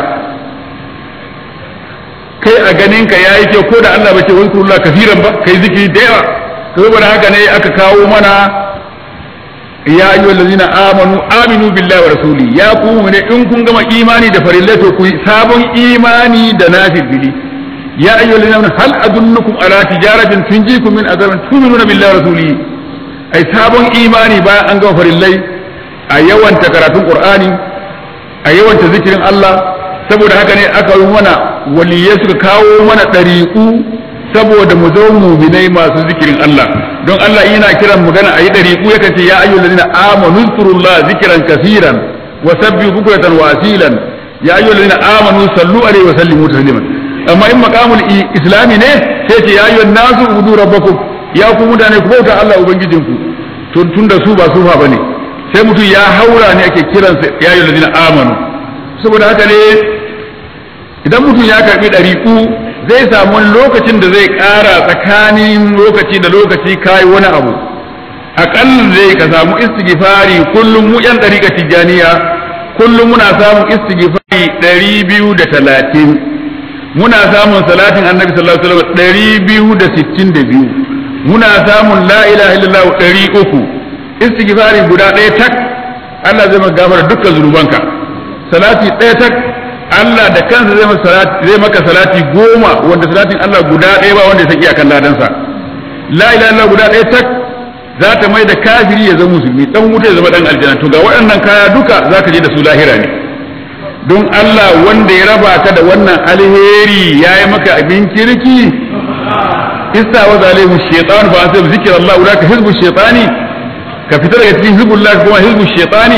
kai a ganin ka yayi kyau ko da Allah bai ce wani kurullah kafiran ba kai zikiri da yawa saboda haka ne aka kawo mana ya ayyuhal ladzina amanu aminu billahi wa rasuli ya ku ne in kun gama imani da farillai to ku sabon imani da nafili ya ayyuhal ladzina amanu hal adullukum ala tijaratin tunjikum min azabin tu'minuna billahi wa rasuli ai sabon imani bayan an gama farillai a yawanta karatun qur'ani a yawanta zikirin Allah saboda haka ne aka yi mana waliyai suka kawo mana ɗariƙu saboda mu zo muminai masu zikirin Allah don Allah yana kiran magana a yi ɗariƙu ya ce ya ayyul ladina amanu zkurullah zikran kaseeran wa sabbihu bukratan wa asilan ya ayyul ladina amanu sallu alaihi wa sallimu tasliman amma in maqamul islami ne sai ce ya ayyuhan nasu ubudu rabbakum ya ku mutane ku bauta Allah ubangijinku tun tunda su ba sufa bane sai mutum ya haura ne ake kiransa ya ayyul ladina amanu saboda haka ne idan mutum ya karbi ɗariƙu zai samu lokacin da zai ƙara tsakanin lokaci da lokaci kayi wani abu aƙalla zai ka samu istighfari kullum mu yan ɗariƙa tijjaniya kullum muna samun istighfari ɗari biyu da talatin muna samun salatin annabi sallallahu alaihi wasallam ɗari biyu da sittin da biyu muna samun la ilaha illallah ɗari uku istighfari guda ɗaya tak Allah zai maka gafara dukkan zunubanka salati ɗaya tak Allah da kansa zai maka salati zai maka salati goma wanda salatin Allah guda ɗaya ba wanda ya san iyakan ladansa la ilaha illallah guda ɗaya tak za ta mai da kafiri ya zama musulmi dan wuta ya zama dan aljanna to ga waɗannan kaya duka zaka je da su lahira ne don Allah wanda ya raba ka da wannan alheri yayi maka abin kirki istawa zalimu shaytan fa asab zikra Allah ulaka hizbu shaytani ka fita daga cikin hizbullah kuma hizbu shaytani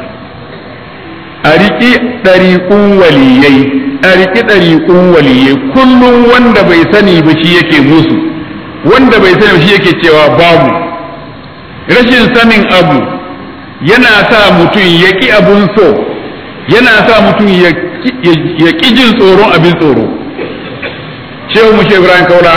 a riƙi ɗariƙun waliyai a riƙi ɗariƙun waliyai kullum wanda bai sani ba shi yake musu wanda bai sani ba shi yake cewa babu rashin sanin abu yana sa mutum ya ƙi abun so yana sa mutum ya ƙi jin tsoron abin tsoro shehu mu ibrahim kaula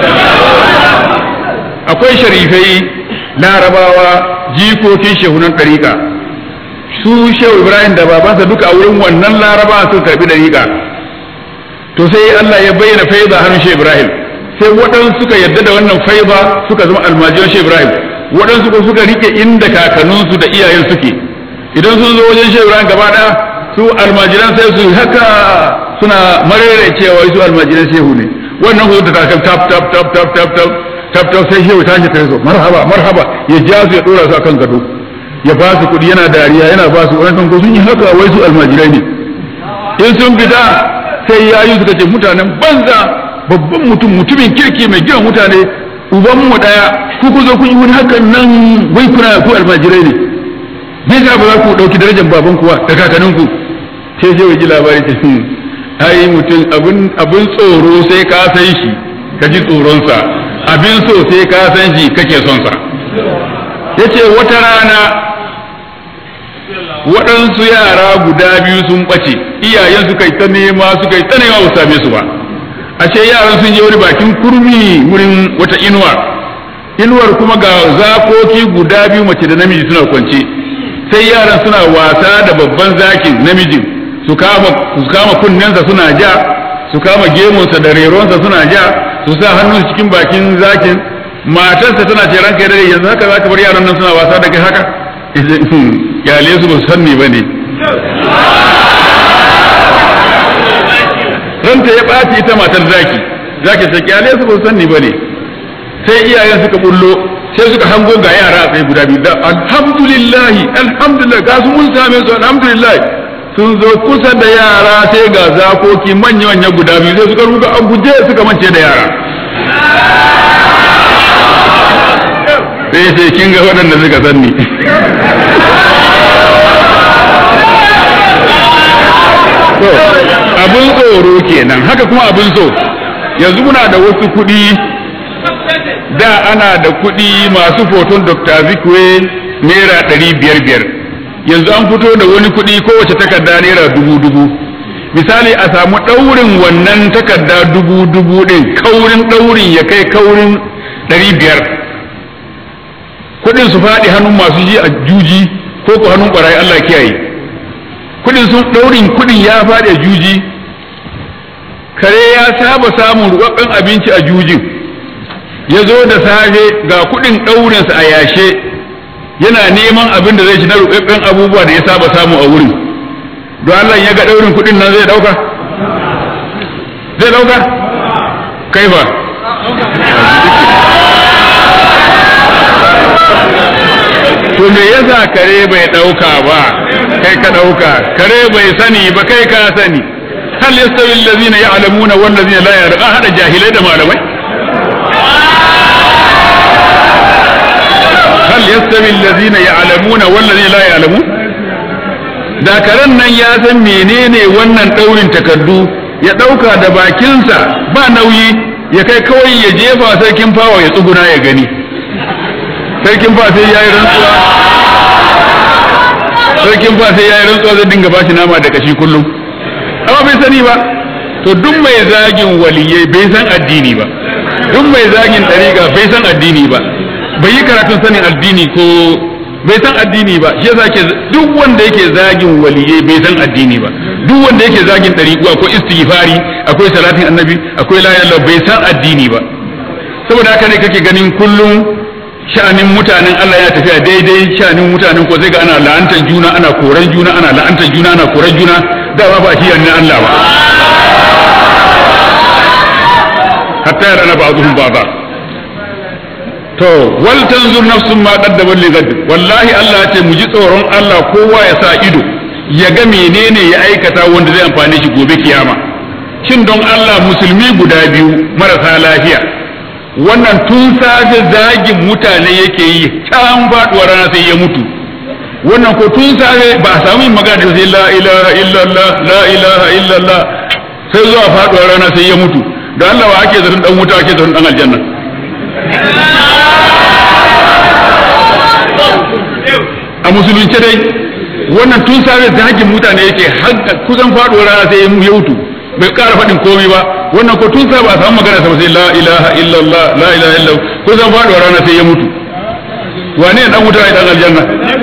akwai sharifai larabawa jikokin shehunan ɗariƙa su shehu ibrahim da babansa duka a wurin wannan laraba sun karbi dariƙa to sai Allah ya bayyana faiza hannun shehu ibrahim sai waɗansu suka yarda da wannan faiza suka zama almajiran shehu ibrahim waɗansu ko suka rike inda kakanninsu da iyayen suke idan sun zo wajen shehu ibrahim gaba ɗaya su almajiran sai su haka suna marere cewa su almajiran shehu ne wannan ko da kakan tap tap tap tap tap tap tap tap sai shehu tashi ta zo marhaba marhaba ya ja su ya dora su akan gado ya ba su kuɗi yana dariya yana ba su wani ko sun yi haka wai su almajirai ne in sun fita sai ya yi suka ce mutanen banza babban mutum mutumin kirki mai gina mutane uban mu daya ku ku zo kun yi wani hakan nan wai kuna ku almajirai ne me yasa ba za ku dauki darajar baban kuwa da kakannin ku sai sai ya ji labari ce ai mutum abin abin tsoro sai ka san shi ka ji tsoronsa abin so sai ka san shi kake son sa yace wata rana waɗansu yara guda biyu sun ɓace iyayen suka yi ta nema suka yi ta nema ba same su ba ashe yaran sun je wani bakin kurmi wurin wata inuwa inuwar kuma ga zakoki guda biyu mace da namiji suna kwance sai yaran suna wasa da babban zakin namijin su kama su kama kunnensa suna ja su kama gemunsa da reronsa suna ja su sa hannun cikin bakin zakin matarsa tana ce ranka dare yanzu haka zaka bar yaran nan suna wasa da kai haka kyale su ba sanni ba ne ranta ya ɓaci ita matar zaki zaki ta kyale su ba san ni bane sai iyayen suka bullo sai suka hango ga yara a tsaye guda biyu da alhamdulillahi alhamdulillah ga su mun same su alhamdulillah sun zo kusa da yara sai ga zakoki manya manya guda biyu sai suka ruga a guje suka mance da yara sai sai kin ga waɗanda suka sanni to abin tsoro kenan haka kuma abin so yanzu muna da wasu kuɗi da ana da kuɗi masu foton dr zikwe naira ɗari biyar biyar yanzu an fito da wani kuɗi kowace takarda naira dubu dubu misali a samu ɗaurin wannan takarda dubu dubu ɗin kaurin ɗaurin ya kai kaurin ɗari biyar kuɗin su faɗi hannun masu ji a juji ko ko hannun ɓarayi Allah kiyaye kuɗin sun ɗaurin kuɗin ya faɗi a juji kare ya saba samun rubabben abinci a jujin ya zo da safe ga kuɗin ɗaurinsa a yashe yana neman abin da zai ci na rubabben abubuwa da ya saba samu a wurin don Allah ya ga ɗaurin kuɗin nan zai ɗauka zai ɗauka kai ba to me yasa kare bai ɗauka ba kai ka ɗauka kare bai sani ba kai ka sani hal yastawi allazina ya'lamuna wal ladzina la ya'lamun hada jahilai da malamai hal yastawi allazina ya'lamuna wal ladzina la ya'lamun da karen nan ya san menene wannan daurin takardu ya dauka da bakinsa ba nauyi ya kai kawai ya jefa sarkin fawa ya tsuguna ya gani sarkin fa sai yayi rantsuwa sarkin fa sai yayi rantsuwa zai dinga bashi nama da kashi kullum amma bai sani ba to duk mai zagin waliyai bai san addini ba duk mai zagin dariƙa bai san addini ba bai yi karatun sanin addini ko bai san addini ba shi yasa ke duk wanda yake zagin waliyai bai san addini ba duk wanda yake zagin dariƙu akwai istighfari akwai salatin annabi akwai la ilaha bai san addini ba saboda haka ne kake ganin kullum sha'anin mutanen Allah ya tafiya daidai sha'anin mutanen ko sai ga ana la'antar juna ana koran juna ana la'antar juna ana koran juna da ba ba shi yanne Allah ba hatta yara na ba'dhum ba'dha to wal tanzur nafsun ma qaddamat li ghad wallahi Allah ya ce mu ji tsoron Allah kowa ya sa ido ya ga menene ya aikata wanda zai amfane shi gobe kiyama shin don Allah musulmi guda biyu marasa lafiya wannan tun safe zagin mutane yake yi can faduwar rana sai ya mutu wannan ko tun safe ba a samu yin magana da sai la ilaha illallah la ilaha illallah sai zuwa faduwar rana sai ya mutu da Allah wa ake zaton dan wuta ake zaton dan aljanna a musulunce dai wannan tun safe zagin mutane yake har kusan faduwar rana sai ya mutu bai ƙara faɗin komai ba wannan ko tun ba a samu magana sa sai la ilaha illallah la ilaha illallah ko zan faɗuwa rana sai ya mutu wane ne dan wuta ne dan aljanna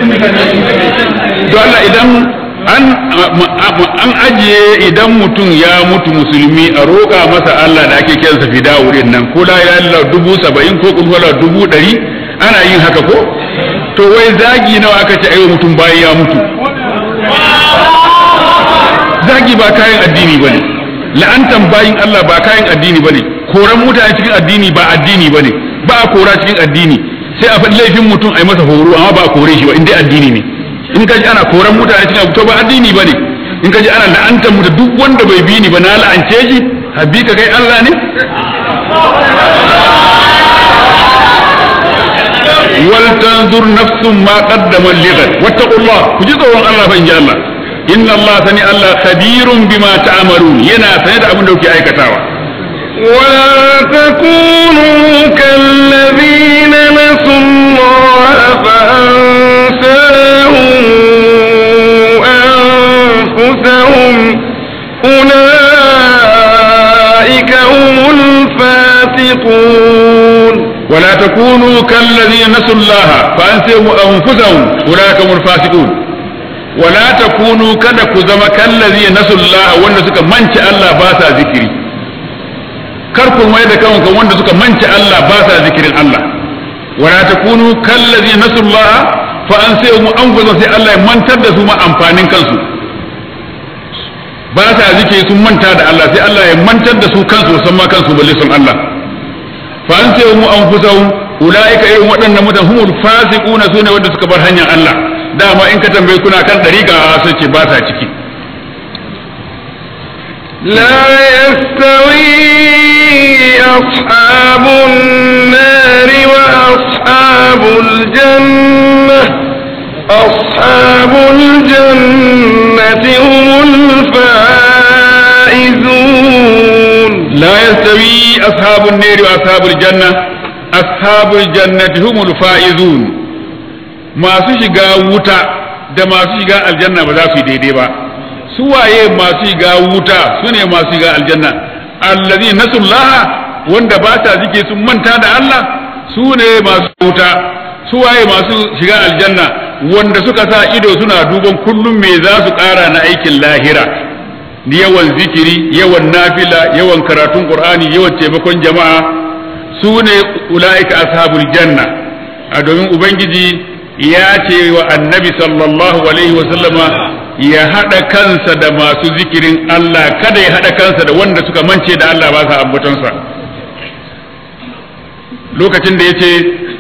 to Allah idan an an ajiye idan mutum ya mutu musulmi a roƙa masa Allah da ake kiransa fida wurin nan ko la ilaha illallah dubu saba'in ko kun wala dubu ɗari ana yin haka ko to wai zagi nawa aka ce ayo mutum bayan ya mutu zagi ba kayan addini bane la'antan bayin Allah ba kayan addini bane koran mutane cikin addini ba addini bane ba a kora cikin addini sai a faɗi laifin mutum a yi masa horo amma ba a kore shi ba in dai addini ne in ka ji ana koran mutane cikin to ba addini bane in ka ji ana la'antan mutum duk wanda bai bi ni ba na la'ance shi habbi ka kai Allah ne wal tanzur nafsun ma qaddamat lighat wattaqullah ku ji tsoron Allah fa in ji Allah inna Allah sani Allah khabirun bima ta'malun yana sane da abin da kuke aikatawa ولا تكونوا كالذين نسوا الله فأنساهم أنفسهم أولئك هم الفاسقون ولا تكونوا كالذين نسوا الله فأنساهم أنفسهم أولئك هم الفاسقون wala takunu kada ku zama kallazi nasullah wanda suka manci Allah ba sa zikiri kar ku mai da kanku wanda suka manci Allah ba sa zikirin Allah wala takunu kallazi nasullah fa an sai mu an sai Allah ya mantar da su ma amfanin kansu ba sa zikiri sun manta da Allah sai Allah ya mantar da su kansu san ma kansu balle sun Allah fa an sai mu anfusahum ulaika irin waɗannan mutan humul fasiquna sune wanda suka bar hanyar Allah dama in ka tambaye kuna kan dariƙa sai ce ba sa ciki لا يستوي أصحاب النار وأصحاب الجنة أصحاب الجنة هم الفائزون لا يستوي أصحاب النار وأصحاب الجنة أصحاب الجنة هم الفائزون ما سيشغا wuta da masu shiga aljanna ba za su yi daidai ba su waye masu shiga wuta su ne masu shiga aljanna allazi nasullaha wanda ba ta zike sun manta da Allah su ne masu wuta su waye masu shiga aljanna wanda suka sa ido suna duban kullum me za su ƙara na aikin lahira yawan zikiri yawan nafila yawan karatun qur'ani yawan taimakon jama'a su ne ula'ika ashabul janna a domin ubangiji ya ce wa annabi sallallahu alaihi wa sallama ya haɗa kansa da masu zikirin Allah kada ya haɗa kansa da wanda suka mance da Allah ba sa ambatonsa lokacin da ya ce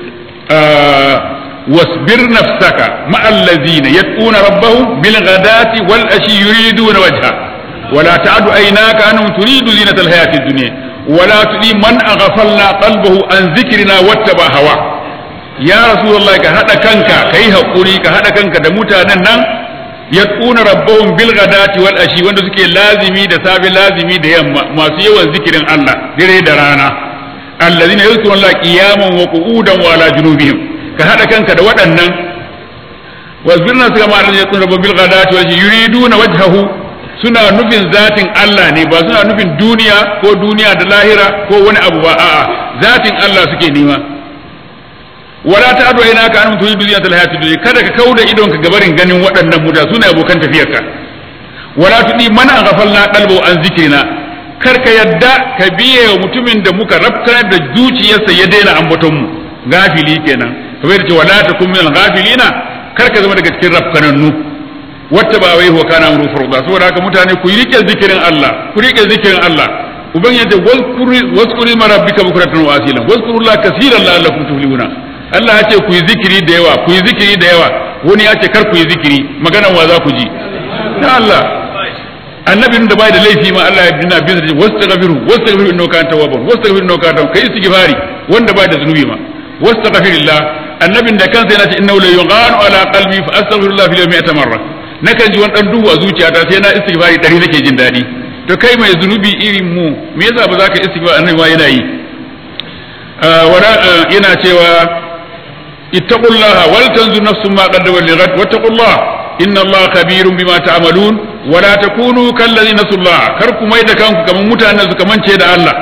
wasbir nafsaka ma'allazina yad'una rabbahum bil ghadati wal ashi yuriduna wajha ولا تعد عيناك عنهم تريد زينة الحياة الدنيا ولا تطيع من أغفلنا قلبه عن ذكرنا واتبع هواه يا رسول الله كهذا كنك كي هقولي كهذا كنك دموتا نن يدعون ربهم بالغداة والأشي وند سكي لازمي da safe lazimi da yamma masu yawan zikirin Allah dare da rana alladhina yadhkuruna Allah qiyaman wa qu'udan wa ala junubihim ka hada kanka da waɗannan wasbirna suka ma da yadhkuruna rabbahum bil ghadati wal yuriduna wajhahu suna nufin zatin Allah ne ba suna nufin duniya ko duniya da lahira ko wani abu ba a'a zatin Allah suke nema wala ta ado ina ka an mutu duniya ta hayati duniya kada ka kauda idon ka gabarin ganin waɗannan muta sune abokan tafiyarka wala tudi mana ghafalna qalbu an zikrina kar ka yadda ka biye wa mutumin da muka rafkar da zuciyarsa ya daina ambaton mu gafili kenan kamar da ce wala takum min ghafilina kar ka zama daga cikin rafkanannu wata ba wai wa kana amru furda saboda haka mutane ku rike zikirin Allah ku rike zikirin Allah uban yace wazkuri ma rabbika bukratan wa asila wazkurullaha kaseeran la'allakum tuflihuna Allah ya ce ku yi zikiri da yawa ku yi zikiri da yawa wani ya ce kar ku yi zikiri maganan wa za ku ji ya Allah annabin da bai da laifi ma Allah ya bina bin da wastaghfiru wastaghfiru innahu kana tawwaban wastaghfiru innahu kana kai istighfari wanda bai da zunubi ma wastaghfirillah annabin da kansa yana ce innahu la yughanu ala qalbi fa astaghfirullah fil yawmi 100 marra nakan ji wani dan duhu a zuciyata sai na istighfari dari nake jin daɗi to kai mai zunubi irin mu me yasa ba za ka istighfar annabi ma yana yi wala yana cewa ittaqullaha wal tanzur nafsun ma qaddamat lighad wattaqullaha inna allaha khabirun bima ta'malun wala takunu kal ladina nasullah kar ku mai da kanku kaman mutanen suka mance da Allah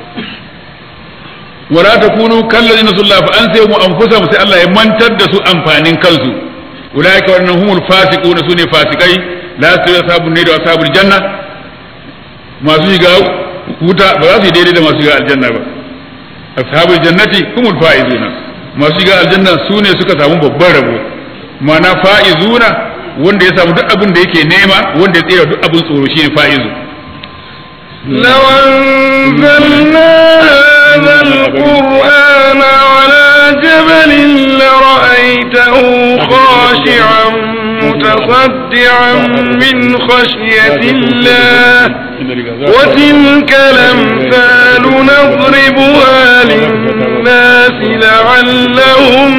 wala takunu kal ladina nasullah fa an sai mu anfusahum sai Allah ya mantar da su amfanin kansu ulaika wannan humul fasiquna sune fasikai la su ashabun ne da ashabul janna masu shiga wuta ba za su yi daidai da masu shiga aljanna ba ashabul jannati humul faizuna masu shiga aljanna sune suka samu babban rabo ma'ana faizuna wanda ya samu duk abin da yake nema wanda ya tsira duk abin tsoro shine faizu لو أنزلنا هذا القرآن على جبل لرأيته خاشعا متصدعا من خشية الله وتلك الأمثال نضربها للناس لعلهم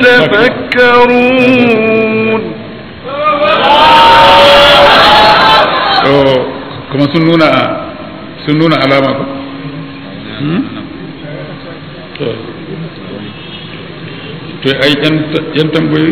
يتفكرون kuma sun nuna sun nuna alama ko to ai yan tambayoyi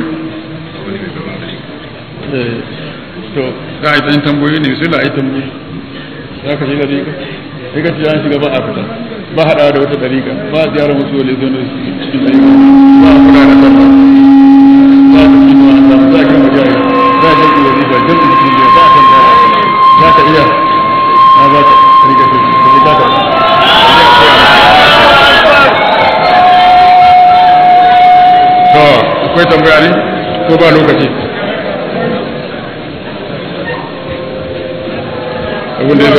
to ka ai yan tambayoyi ne su la ai tambayoyi za ka shiga dariƙa sai ka ci an shiga ba a fita ba haɗawa da wata dariƙa ba a ziyarar wasu wale zo cikin dariƙa ba a kula da sallah ba a tafi ma a samu za a kan wajen za a jirgin wani ba jirgin cikin biya ba a kan kara za ka iya na ba ka riga ce ka ji ka to akwai tambaya ne ko ba lokaci abin da ya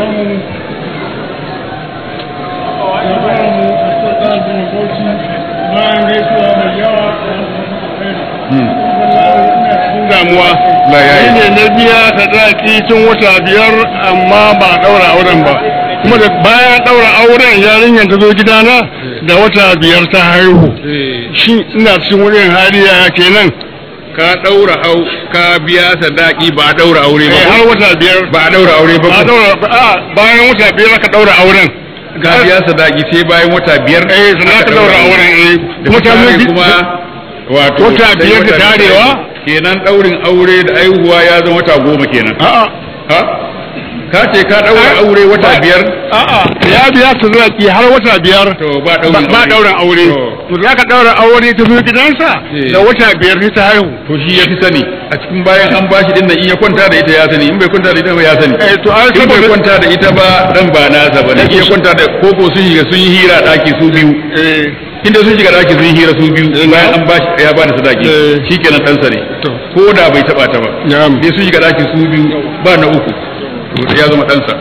damuwa La ya yi. shi ne na biya sadaki tun wata biyar amma ba a daura auren ba kuma da bayan daura auren yarinyar ta zo gidana da wata biyar ta haihu shi ina cikin wurin hariya kenan ka daura au ka biya sadaki ba a daura aure ba Eh, har wata biyar ba a daura aure ba ba a daura a bayan wata biyar aka daura auren ka biya sadaki sai bayan wata biyar eh sannan aka daura auren eh kuma kuma ta zo gi- kuma wato Wata sai biyar da wata tarewa? kenan daurin aure da aihuwa ya zama wata goma kenan a'a ha ka ce ka daura aure wata Ba- biyar a'a ya biya sadaki har wata biyar to ba ba daurin ba dauran aure To, to da aka daura aure ta zo gidansa Eh. da wata biyar sai ta haihu to shi ya fi sani a cikin bayan an bashi din nan in ya kwanta da ita ya sani in bai kwanta da ita ba ya sani eh to ai in bai saboda kwanta da ita ba dan ba nasa ba ne in ya kwanta da koko sun shiga sun yi hira daki su biyu eh inda sun shiga daki sun yi hira su biyu bayan an bashi ya ba da sadaki Eh. shikenan ɗansa ne to ko da bai taba ta ba na'am dai sun shiga daki su biyu ba na uku to ya zama ɗansa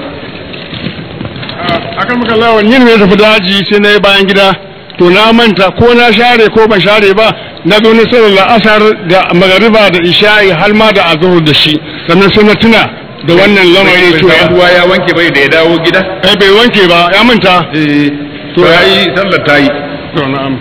akan maka lawan yin ne tafi daji sai na yi bayan gida to na manta ko na share ko ban share ba na zo na sallar la'asar da magariba da isha'i har ma da azhar da shi sannan sai na tuna da wannan lamarin bai cewa samu ruwa ya wanke bai da ya dawo gida eh bai wanke ba ya manta eh to To, yayi sallar ta yi to na'am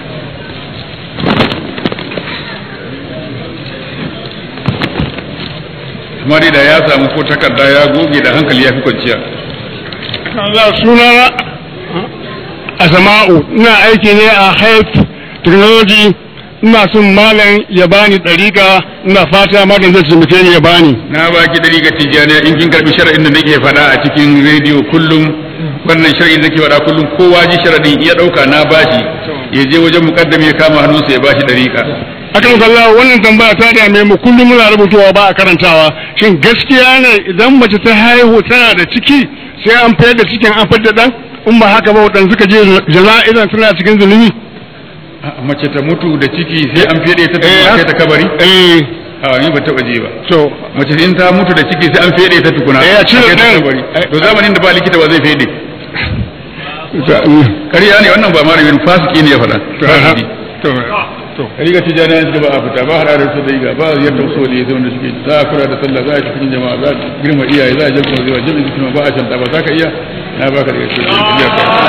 kuma dai da ya samu ko takarda ya goge da hankali ya fi kwanciya Allah sunana Asma'u ina aiki ne a Health Technology ina son malam ya bani ɗariƙa ina fata malam zai taimake ni ya bani na baki dari ga tijjaniya in kin karbi shar'in da nake faɗa a cikin rediyo kullum wannan shar'in da nake faɗa kullum kowa ji sharadin iya ɗauka na bashi ya je wajen mukaddami ya kama hannunsa ya bashi dariƙa akan kalla wannan tambaya ta dame mu kullum muna rubutuwa ba a karantawa shin gaskiya ne idan mace ta haihu tana da ciki sai an fayar da cikin an fadda dan in ba haka ba waɗanda suka je jana'izan suna cikin zulumi mace ta mutu da ciki sai an fede ta Eh, tukuna kai ta kabari eh a ni ba taɓa je ba to mace in ta mutu da ciki sai an fede ta tukuna Eh, a cire kai ta ɗan. kabari Eh, to zamanin da ba likita ba zai fede to ƙarya ne wannan ba malamin fasiki ne ya faɗa fasiki to to riga tijani yanzu ba a fita ba hada da su da riga ba yadda so ne sai wanda suke za a kula da sallah za a cikin jama'a za a girma iyaye za a jama zuwa jami'in cikin ba a shanta ba za ka iya na baka daga cikin iya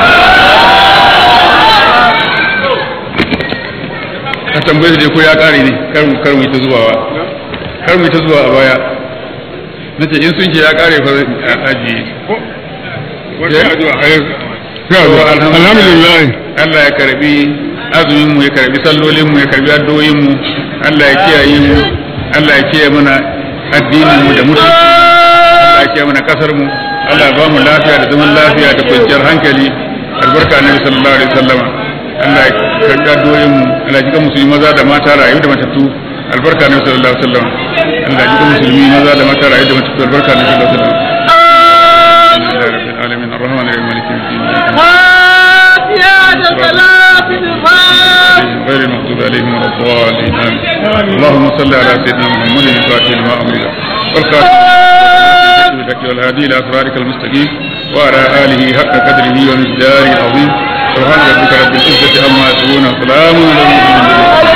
ka tambaye su dai ko ya kare ne kar mu kar mu yi ta zuwawa kar mu yi ta zuwa a baya nace in sun ce ya kare fa a ajiye alhamdulillah Allah ya karbi azumin mu ya karbi sallolin mu ya karbi addu'o'in mu Allah ya kiyaye mu Allah ya kiyaye mana addinin mu da mutunci Allah ya kiyaye mana kasar mu Allah ya ba mu lafiya da zaman lafiya da kwanciyar hankali albarka annabi sallallahu alaihi wasallam Allah ya karbi addu'o'in mu Allah ya jika musulmi maza da mata rayu da matattu albarka annabi sallallahu alaihi wasallam Allah ya jika musulmi maza da mata rayu da matattu albarka annabi sallallahu alaihi wasallam Alhamdulillahi rabbil alamin arrahmanir rahim maliki yawmiddin غير المغضوب عليهم ولا الضالين آمين. اللهم صل على سيدنا محمد الفاتح لما أمرك والخاتم لك والهادي إلى أسرارك المستقيم وعلى آله حق قدره ومقداره العظيم سبحان ربك رب العزة عما يصفون وسلام على المرسلين